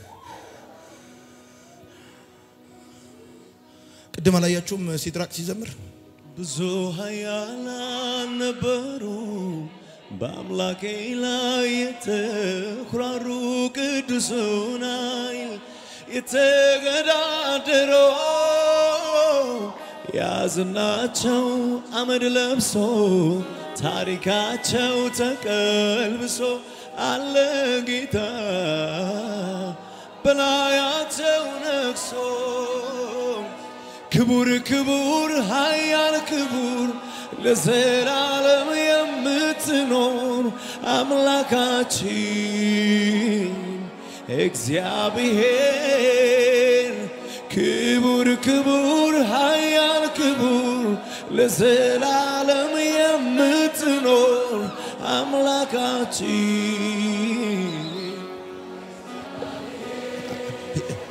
ቅድም አላያችሁም? ሲድራቅ ሲዘምር ብዙ ኃያላን ነበሩ በአምላኬ ላይ የተኩራሩ ቅዱሱን ኃይል የተገዳደሩ ያዝናቸው አመድ ለብሶ ታሪካቸው ተቀልብሶ አለ ጌታ በላያቸው ነግሶ ክቡር ክቡር ኃያል ክቡር ለዘላለም የምትኖር አምላካችን እግዚአብሔር ክቡር ክቡር ኃያል ክቡር ለዘላለም የምትኖር አምላካችን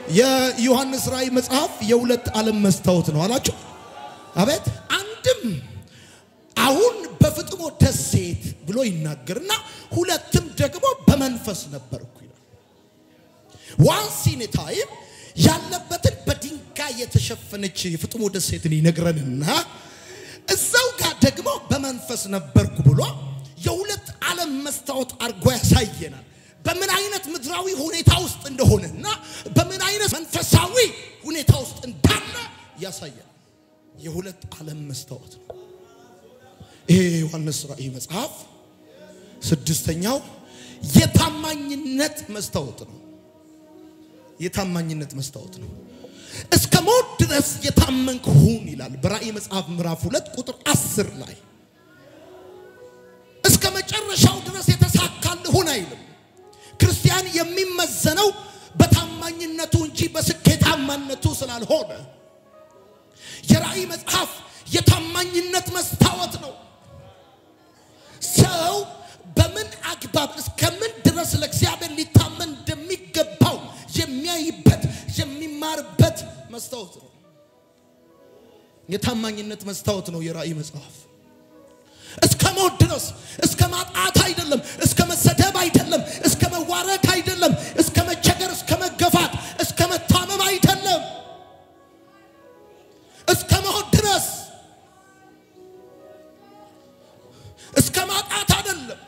የዮሐንስ ራእይ መጽሐፍ የሁለት ዓለም መስታወት ነው አላችሁ። አቤት አንድም አሁን በፍጥሞ ደሴት ብሎ ይናገርና ሁለትም ደግሞ በመንፈስ ነበርኩ ይላል። ዋንስ ኢን ታይም ያለበትን በድንጋይ የተሸፈነች የፍጥሞ ደሴትን ይነግረንና እዛው ጋር ደግሞ በመንፈስ ነበርኩ ብሎ የሁለት ዓለም መስታወት አድርጎ ያሳየናል። በምን አይነት ምድራዊ ሁኔታ ውስጥ እንደሆነና በምን አይነት መንፈሳዊ ሁኔታ ውስጥ እንዳለ ያሳያል። የሁለት ዓለም መስታወት ነው። ይሄ የዮሐንስ ራእይ መጽሐፍ ስድስተኛው የታማኝነት መስታወት ነው። የታማኝነት መስታወት ነው። እስከ ሞት ድረስ የታመንክ ሁን ይላል በራእይ መጽሐፍ ምዕራፍ ሁለት ቁጥር አስር ላይ እስከ መጨረሻው ድረስ የተሳካልህ ሁን አይልም። ክርስቲያን የሚመዘነው በታማኝነቱ እንጂ በስኬታማነቱ ስላልሆነ የራእይ መጽሐፍ የታማኝነት መስታወት ነው። ሰው በምን አግባብ እስከምን ድረስ ለእግዚአብሔር ሊታመን እንደሚገባው የሚያይበት የሚማርበት መስታወት ነው። የታማኝነት መስታወት ነው የራእይ መጽሐፍ። እስከ ሞት ድረስ እስከ ማጣት አይደለም፣ እስከ መሰደብ አይደለም፣ እስከ መዋረድ አይደለም፣ እስከ መቸገር፣ እስከ መገፋት፣ እስከ መታመም አይደለም፣ እስከ ሞት ድረስ እስከ ማጣት አይደለም።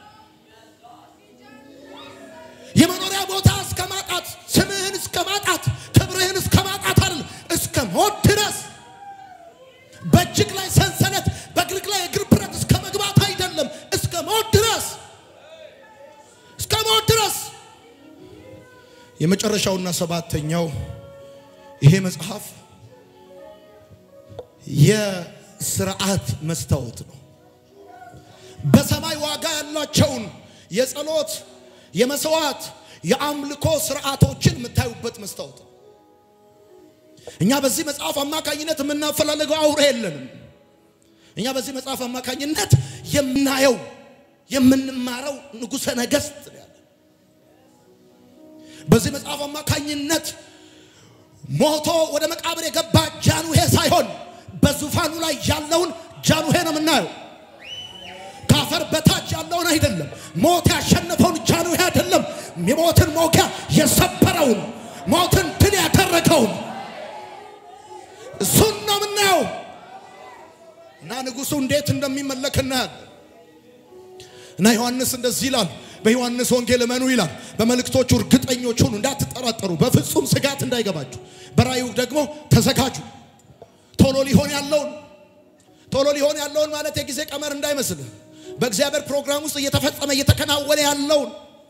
የመኖሪያ ቦታ እስከ ማጣት፣ ስምህን እስከ ማጣት፣ ክብርህን እስከ ማጣት አይደለም፣ እስከ ሞት ድረስ በእጅግ ላይ ሰንሰለት በእግርህ ላይ የእግር ብረት እስከ መግባት አይደለም፣ እስከ ሞት ድረስ እስከ ሞት ድረስ። የመጨረሻውና ሰባተኛው ይሄ መጽሐፍ የስርዓት መስታወት ነው። በሰማይ ዋጋ ያላቸውን የጸሎት፣ የመስዋዕት፣ የአምልኮ ስርዓቶችን የምታዩበት መስታወት ነው። እኛ በዚህ መጽሐፍ አማካኝነት የምናፈላለገው አውሬ የለንም። እኛ በዚህ መጽሐፍ አማካኝነት የምናየው የምንማረው ንጉሠ ነገሥት ነው ያለ። በዚህ መጽሐፍ አማካኝነት ሞቶ ወደ መቃብር የገባ ጃንዌ ሳይሆን በዙፋኑ ላይ ያለውን ጃንዌ ነው የምናየው። ከአፈር በታች ያለውን አይደለም። ሞት ያሸነፈውን ጃንዌ አይደለም። የሞትን ሞጊያ የሰበረውን ሞትን ድል ያደረገውን እሱን ነው የምናየው እና ንጉሱ እንዴት እንደሚመለክ እናያለን። እና ዮሐንስ እንደዚህ ይላል። በዮሐንስ ወንጌል እመኑ ይላል። በመልእክቶቹ እርግጠኞች ሁኑ፣ እንዳትጠራጠሩ፣ በፍጹም ስጋት እንዳይገባችሁ። በራእዩ ደግሞ ተዘጋጁ። ቶሎ ሊሆን ያለውን ቶሎ ሊሆን ያለውን ማለት የጊዜ ቀመር እንዳይመስልህ በእግዚአብሔር ፕሮግራም ውስጥ እየተፈጸመ እየተከናወነ ያለውን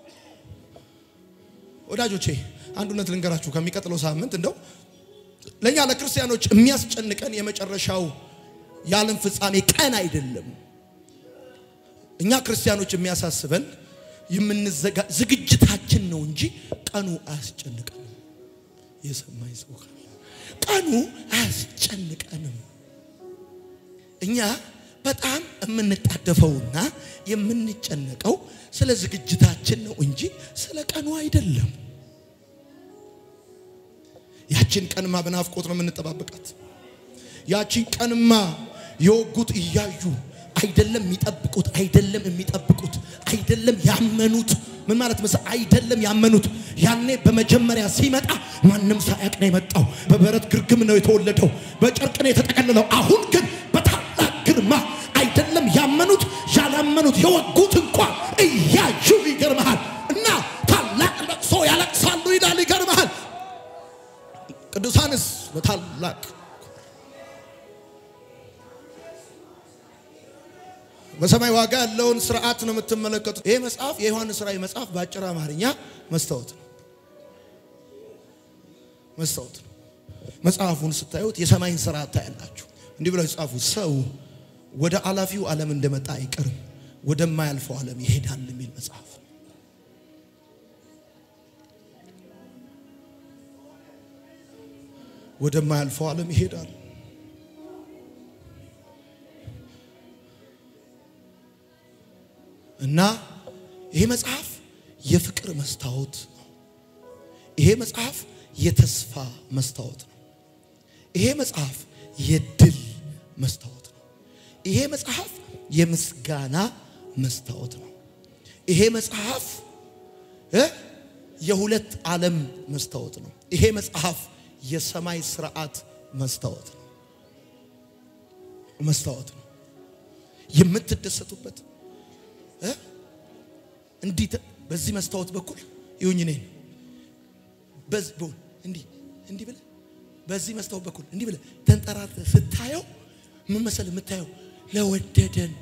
ወዳጆቼ፣ አንድ እውነት ልንገራችሁ። ከሚቀጥለው ሳምንት እንደው ለእኛ ለክርስቲያኖች የሚያስጨንቀን የመጨረሻው የዓለም ፍጻሜ ቀን አይደለም። እኛ ክርስቲያኖች የሚያሳስበን የምንዘጋ ዝግጅታችን ነው እንጂ ቀኑ አያስጨንቀንም። የሰማኝ ሰው ካለ ቀኑ አያስጨንቀንም። እኛ በጣም የምንጣደፈውና የምንጨነቀው ስለ ዝግጅታችን ነው እንጂ ስለ ቀኑ አይደለም። ያችን ቀንማ በናፍቆት ነው የምንጠባበቃት። ያችን ቀንማ የወጉት እያዩ አይደለም የሚጠብቁት፣ አይደለም የሚጠብቁት፣ አይደለም ያመኑት። ምን ማለት መሰለህ? አይደለም ያመኑት። ያኔ በመጀመሪያ ሲመጣ ማንም ሳያውቅ ነው የመጣው። በበረት ግርግም ነው የተወለደው፣ በጨርቅ ነው የተጠቀለለው። አሁን ግን በታላቅ ግርማ አይደለም ያመኑት፣ ያላመኑት የወጉት እንኳን እያዩ ይገርመሃል። እና ታላቅ ለቅሶ ያለቅሳሉ ይላል። ይገርመሃል። ቅዱሳንስ በታላቅ በሰማይ ዋጋ ያለውን ስርዓት ነው የምትመለከቱት። ይሄ መጽሐፍ የዮሐንስ ራእይ መጽሐፍ በአጭር አማርኛ መስታወት ነው። መስታወት ነው። መጽሐፉን ስታዩት የሰማይን ስርዓት ታያላችሁ። እንዲህ ብለው የጻፉ ሰው ወደ አላፊው ዓለም እንደመጣ አይቀርም፣ ወደማያልፈው ዓለም ይሄዳል የሚል መጽሐፍ ነው። ወደማያልፈው ዓለም ይሄዳል። እና ይሄ መጽሐፍ የፍቅር መስታወት ነው። ይሄ መጽሐፍ የተስፋ መስታወት ነው። ይሄ መጽሐፍ የድል መስታወት ነው። ይሄ መጽሐፍ የምስጋና መስታወት ነው። ይሄ መጽሐፍ እ የሁለት ዓለም መስታወት ነው። ይሄ መጽሐፍ የሰማይ ስርዓት መስታወት ነው። መስታወት ነው የምትደሰቱበት እ እንዲህ ተ- በዚህ መስታወት በኩል ይሁኝ እኔን በዚህ በኩል እንዲህ እንዲህ ብለህ በዚህ መስታወት በኩል እንዲህ ብለህ ተንጠራርተህ ስታየው ምን መሰለህ የምታየው ለወደደን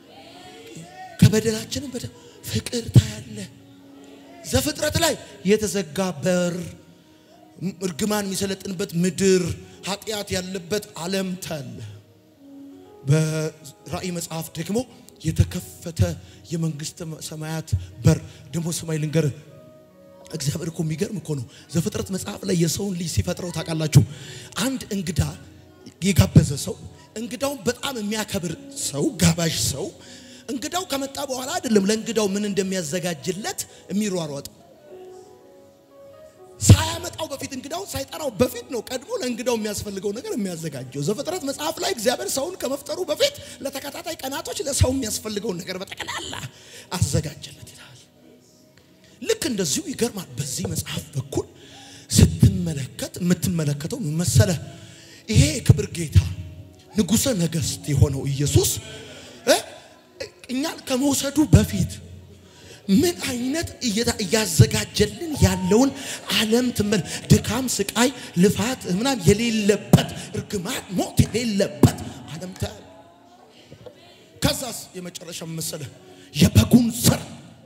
ከበደላችንም በደ ፍቅር ታያለህ። ዘፍጥረት ላይ የተዘጋ በር፣ እርግማን የሚሰለጥንበት ምድር፣ ኃጢአት ያለበት ዓለም ታያለህ። በራእይ መጽሐፍ ደግሞ የተከፈተ የመንግስተ ሰማያት በር ደግሞ ሰማይ ልንገርህ እግዚአብሔር እኮ የሚገርም እኮ ነው። ዘፍጥረት መጽሐፍ ላይ የሰውን ልጅ ሲፈጥረው ታውቃላችሁ። አንድ እንግዳ የጋበዘ ሰው እንግዳውን በጣም የሚያከብር ሰው ጋባዥ ሰው እንግዳው ከመጣ በኋላ አይደለም ለእንግዳው ምን እንደሚያዘጋጅለት የሚሯሯጥ ሳያመጣው በፊት እንግዳው ሳይጠራው በፊት ነው ቀድሞ ለእንግዳው የሚያስፈልገው ነገር የሚያዘጋጀው። ዘፍጥረት መጽሐፍ ላይ እግዚአብሔር ሰውን ከመፍጠሩ በፊት ለተከታታይ ቀናቶች ለሰው የሚያስፈልገውን ነገር በጠቅላላ አዘጋጀለት ይላል። ልክ እንደዚሁ ይገርማል። በዚህ መጽሐፍ በኩል ስትመለከት የምትመለከተው ምን መሰለህ? ይሄ የክብር ጌታ ንጉሠ ነገሥት የሆነው ኢየሱስ እ እኛን ከመውሰዱ በፊት ምን አይነት እየታ- እያዘጋጀልን ያለውን ዓለም ትመል ድካም፣ ስቃይ፣ ልፋት ምናምን የሌለበት እርግማን፣ ሞት የሌለበት ዓለም ታያል። ከዛስ የመጨረሻ መሰለህ የበጉን ስር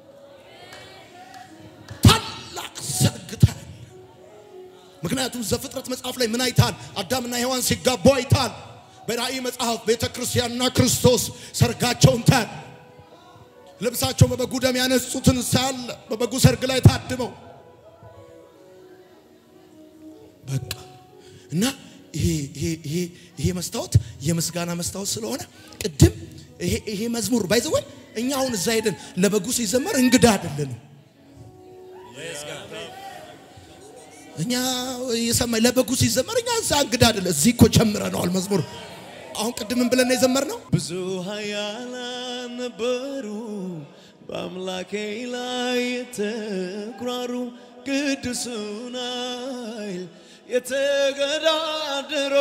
ታላቅ ሰርግ ታያል። ምክንያቱም ዘፍጥረት መጽሐፍ ላይ ምን አይታል? አዳምና ሔዋን ሲጋቡ አይታል። በራእይ መጽሐፍ ቤተ ክርስቲያንና ክርስቶስ ሰርጋቸውን ታያል። ልብሳቸው በበጉ ደም ያነጹትን ሳለ በበጉ ሰርግ ላይ ታድመው በቃ እና ይሄ ይሄ ይሄ ይሄ መስታወት የምስጋና መስታወት ስለሆነ ቅድም ይሄ ይሄ መዝሙር ባይዘወይ እኛ አሁን እዛ ሄደን ለበጉ ሲዘመር እንግዳ አይደለንም። እኛ የሰማይ ለበጉ ሲዘመር እኛ እዛ እንግዳ አይደለም። እዚህ እኮ ጀምረነዋል መዝሙር። አሁን ቅድምን ብለን ነው የዘመርነው። ብዙ ኃያላን ነበሩ በአምላኬ ላይ የተኩራሩ ቅዱሱን ኃይል የተገዳደሩ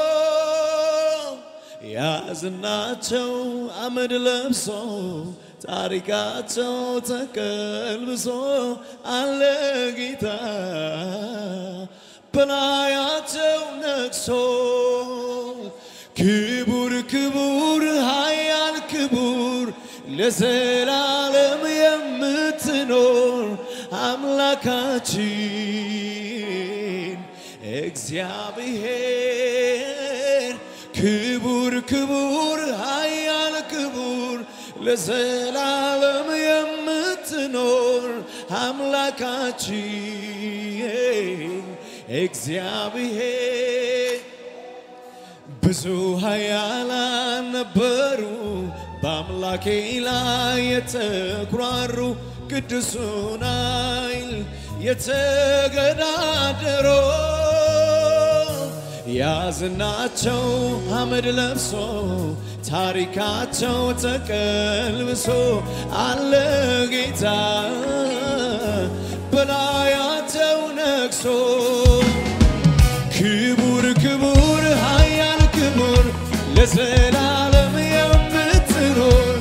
ያዝናቸው አመድ ለብሶ ታሪካቸው ተቀልብሶ አለ ጌታ በላያቸው ነግሶ ክቡር ክቡር ኃያል ክቡር ለዘላለም የምትኖር አምላካችን እግዚአብሔር ክቡር ክቡር ኃያል ክቡር ለዘላለም የምትኖር አምላካችን እግዚአብሔር ብዙ ኃያላን ነበሩ በአምላኬ ላይ የተኩራሩ ቅዱሱን ኃይል የተገዳደሩ ያዝናቸው አመድ ለብሶ ታሪካቸው ተቀልብሶ አለ ጌታ በላያቸው ነግሶ ክቡር ክቡር ኃያል ክቡር ለዘላለም የምትኖር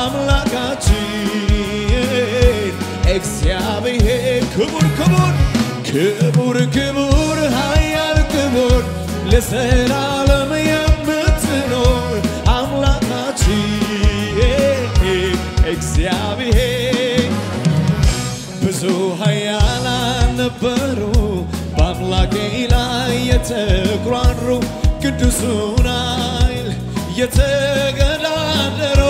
አምላካችን እግዚአብሔር ክቡር ክቡር ክቡር ክቡር ኃያል ክቡር ለዘላለም የምትኖር አምላካችን እግዚአብሔር ብዙ ኃያላን ነበሩ በአምላኬ ላይ የተኩራሩ ቅዱሱን ኃይል የተገዳደሩ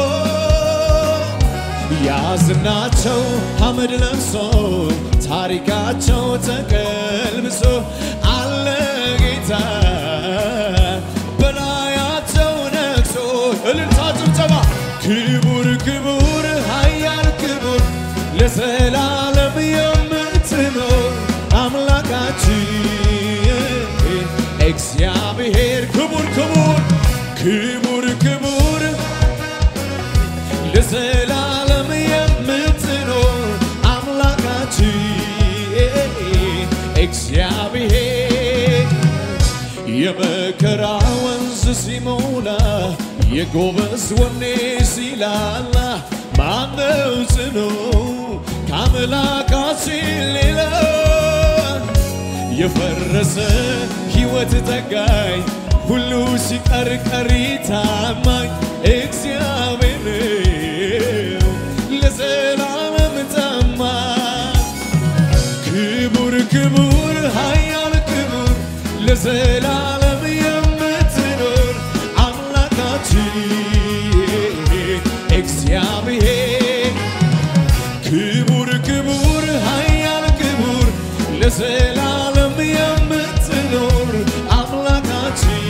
ያዝናቸው አመድ ለብሶ ታሪካቸው ተቀልብሶ አለ ጌታ በላያቸው ነግሶ እልልታ ጭብጨባ ክቡር ክቡር ኃያል ክቡር ለዘላለም የምትኖር አምላካችን የመከራ ወንዝ ሲሞላ የጎበዝ ወኔ ሲላላ ማነው ጽኑ ከአምላካችን ሌላ የፈረሰ ሕይወት ጠጋኝ ሁሉ ሲቀር ቀሪ ታማኝ እግዚአብሔር ነው ለዘላለም ታማኝ ክቡር ክቡር ኃያል ክቡር ለዘላለም የምትኖር አምላካችን እግዚአብሔር ክቡር ክቡር ኃያል ክቡር ለዘላለም የምትኖር አምላካችን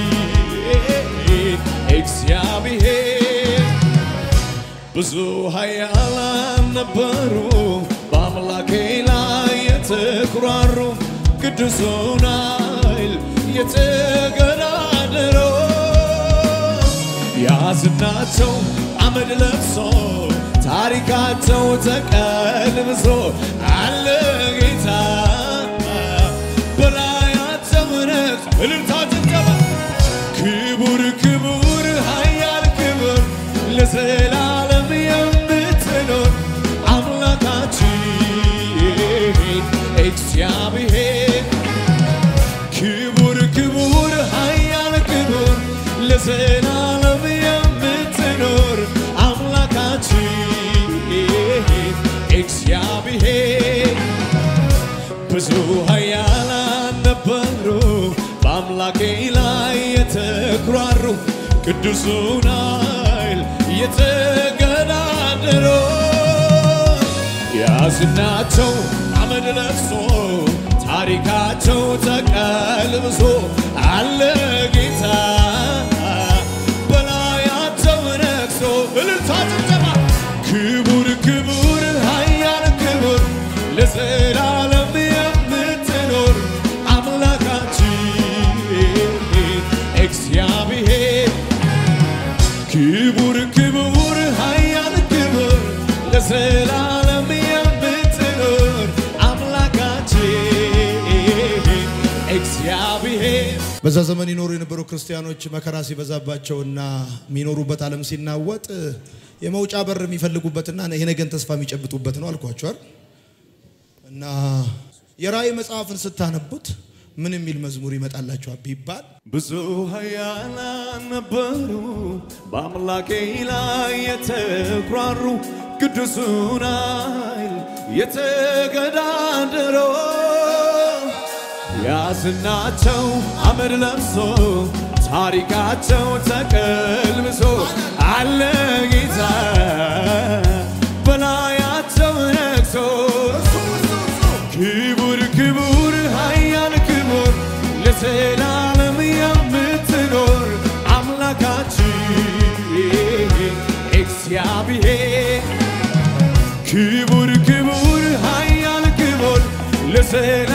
እግዚአብሔር ብዙ ኃያላን ነበሩ በአምላኬ ላይ የተኩራሩ ቅዱሱን ኃይል የተገዳደሩ ያዝናቸው አመድ ለብሶ ታሪካቸው ተቀልብሶ አለ ጌታ በላያቸው ነግሶ እልልታ ጭብጨባ ክቡር ክቡር ኃያል ክቡር ለዘላለም የምትኖር አምላካችን እግዚአብሔር ክቡር ክቡር ኃያል ክቡር ለዘላለም የምትኖር አምላካችን እግዚአብሔር ብዙ ኃያላን ነበሩ በአምላኬ ላይ የተኩራሩ ቅዱሱን ኃይል የተገዳደሩ ያዝናቸው አመድ ለብሶ ታሪካቸው ተቀልብሶ አለ ጌታ በላያቸው ነግሶ እልልታ ጭብጨባ ክቡር ክቡር ኃያል ክቡር ለዘላለም የምትኖር አምላካችን እግዚአብሔር ክቡር ክቡር ኃያል ክቡር ለዘላለም የምትኖር አምላካችን እግዚአብሔር በዛ ዘመን ይኖሩ የነበሩ ክርስቲያኖች መከራ ሲበዛባቸውና የሚኖሩበት ዓለም ሲናወጥ የመውጫ በር የሚፈልጉበትና የነገን ተስፋ የሚጨብጡበት ነው አልኳቸዋል። እና የራእይ መጽሐፍን ስታነቡት ምን የሚል መዝሙር ይመጣላችኋል ቢባል ብዙ ኃያላን ነበሩ በአምላኬ ላይ የተኩራሩ ቅዱሱን ኃይል የተገዳደሩ ያዝናቸው አመድ ለብሶ ታሪካቸው ተቀልብሶ አለ ጌታ በላያቸው ነግሶ ክቡር ክቡር ኃያል ክቡር ለዘላለም የምትኖር አምላካችን እግዚአብሔር ክቡር ክቡር ኃያል ክቡር ለዘላለም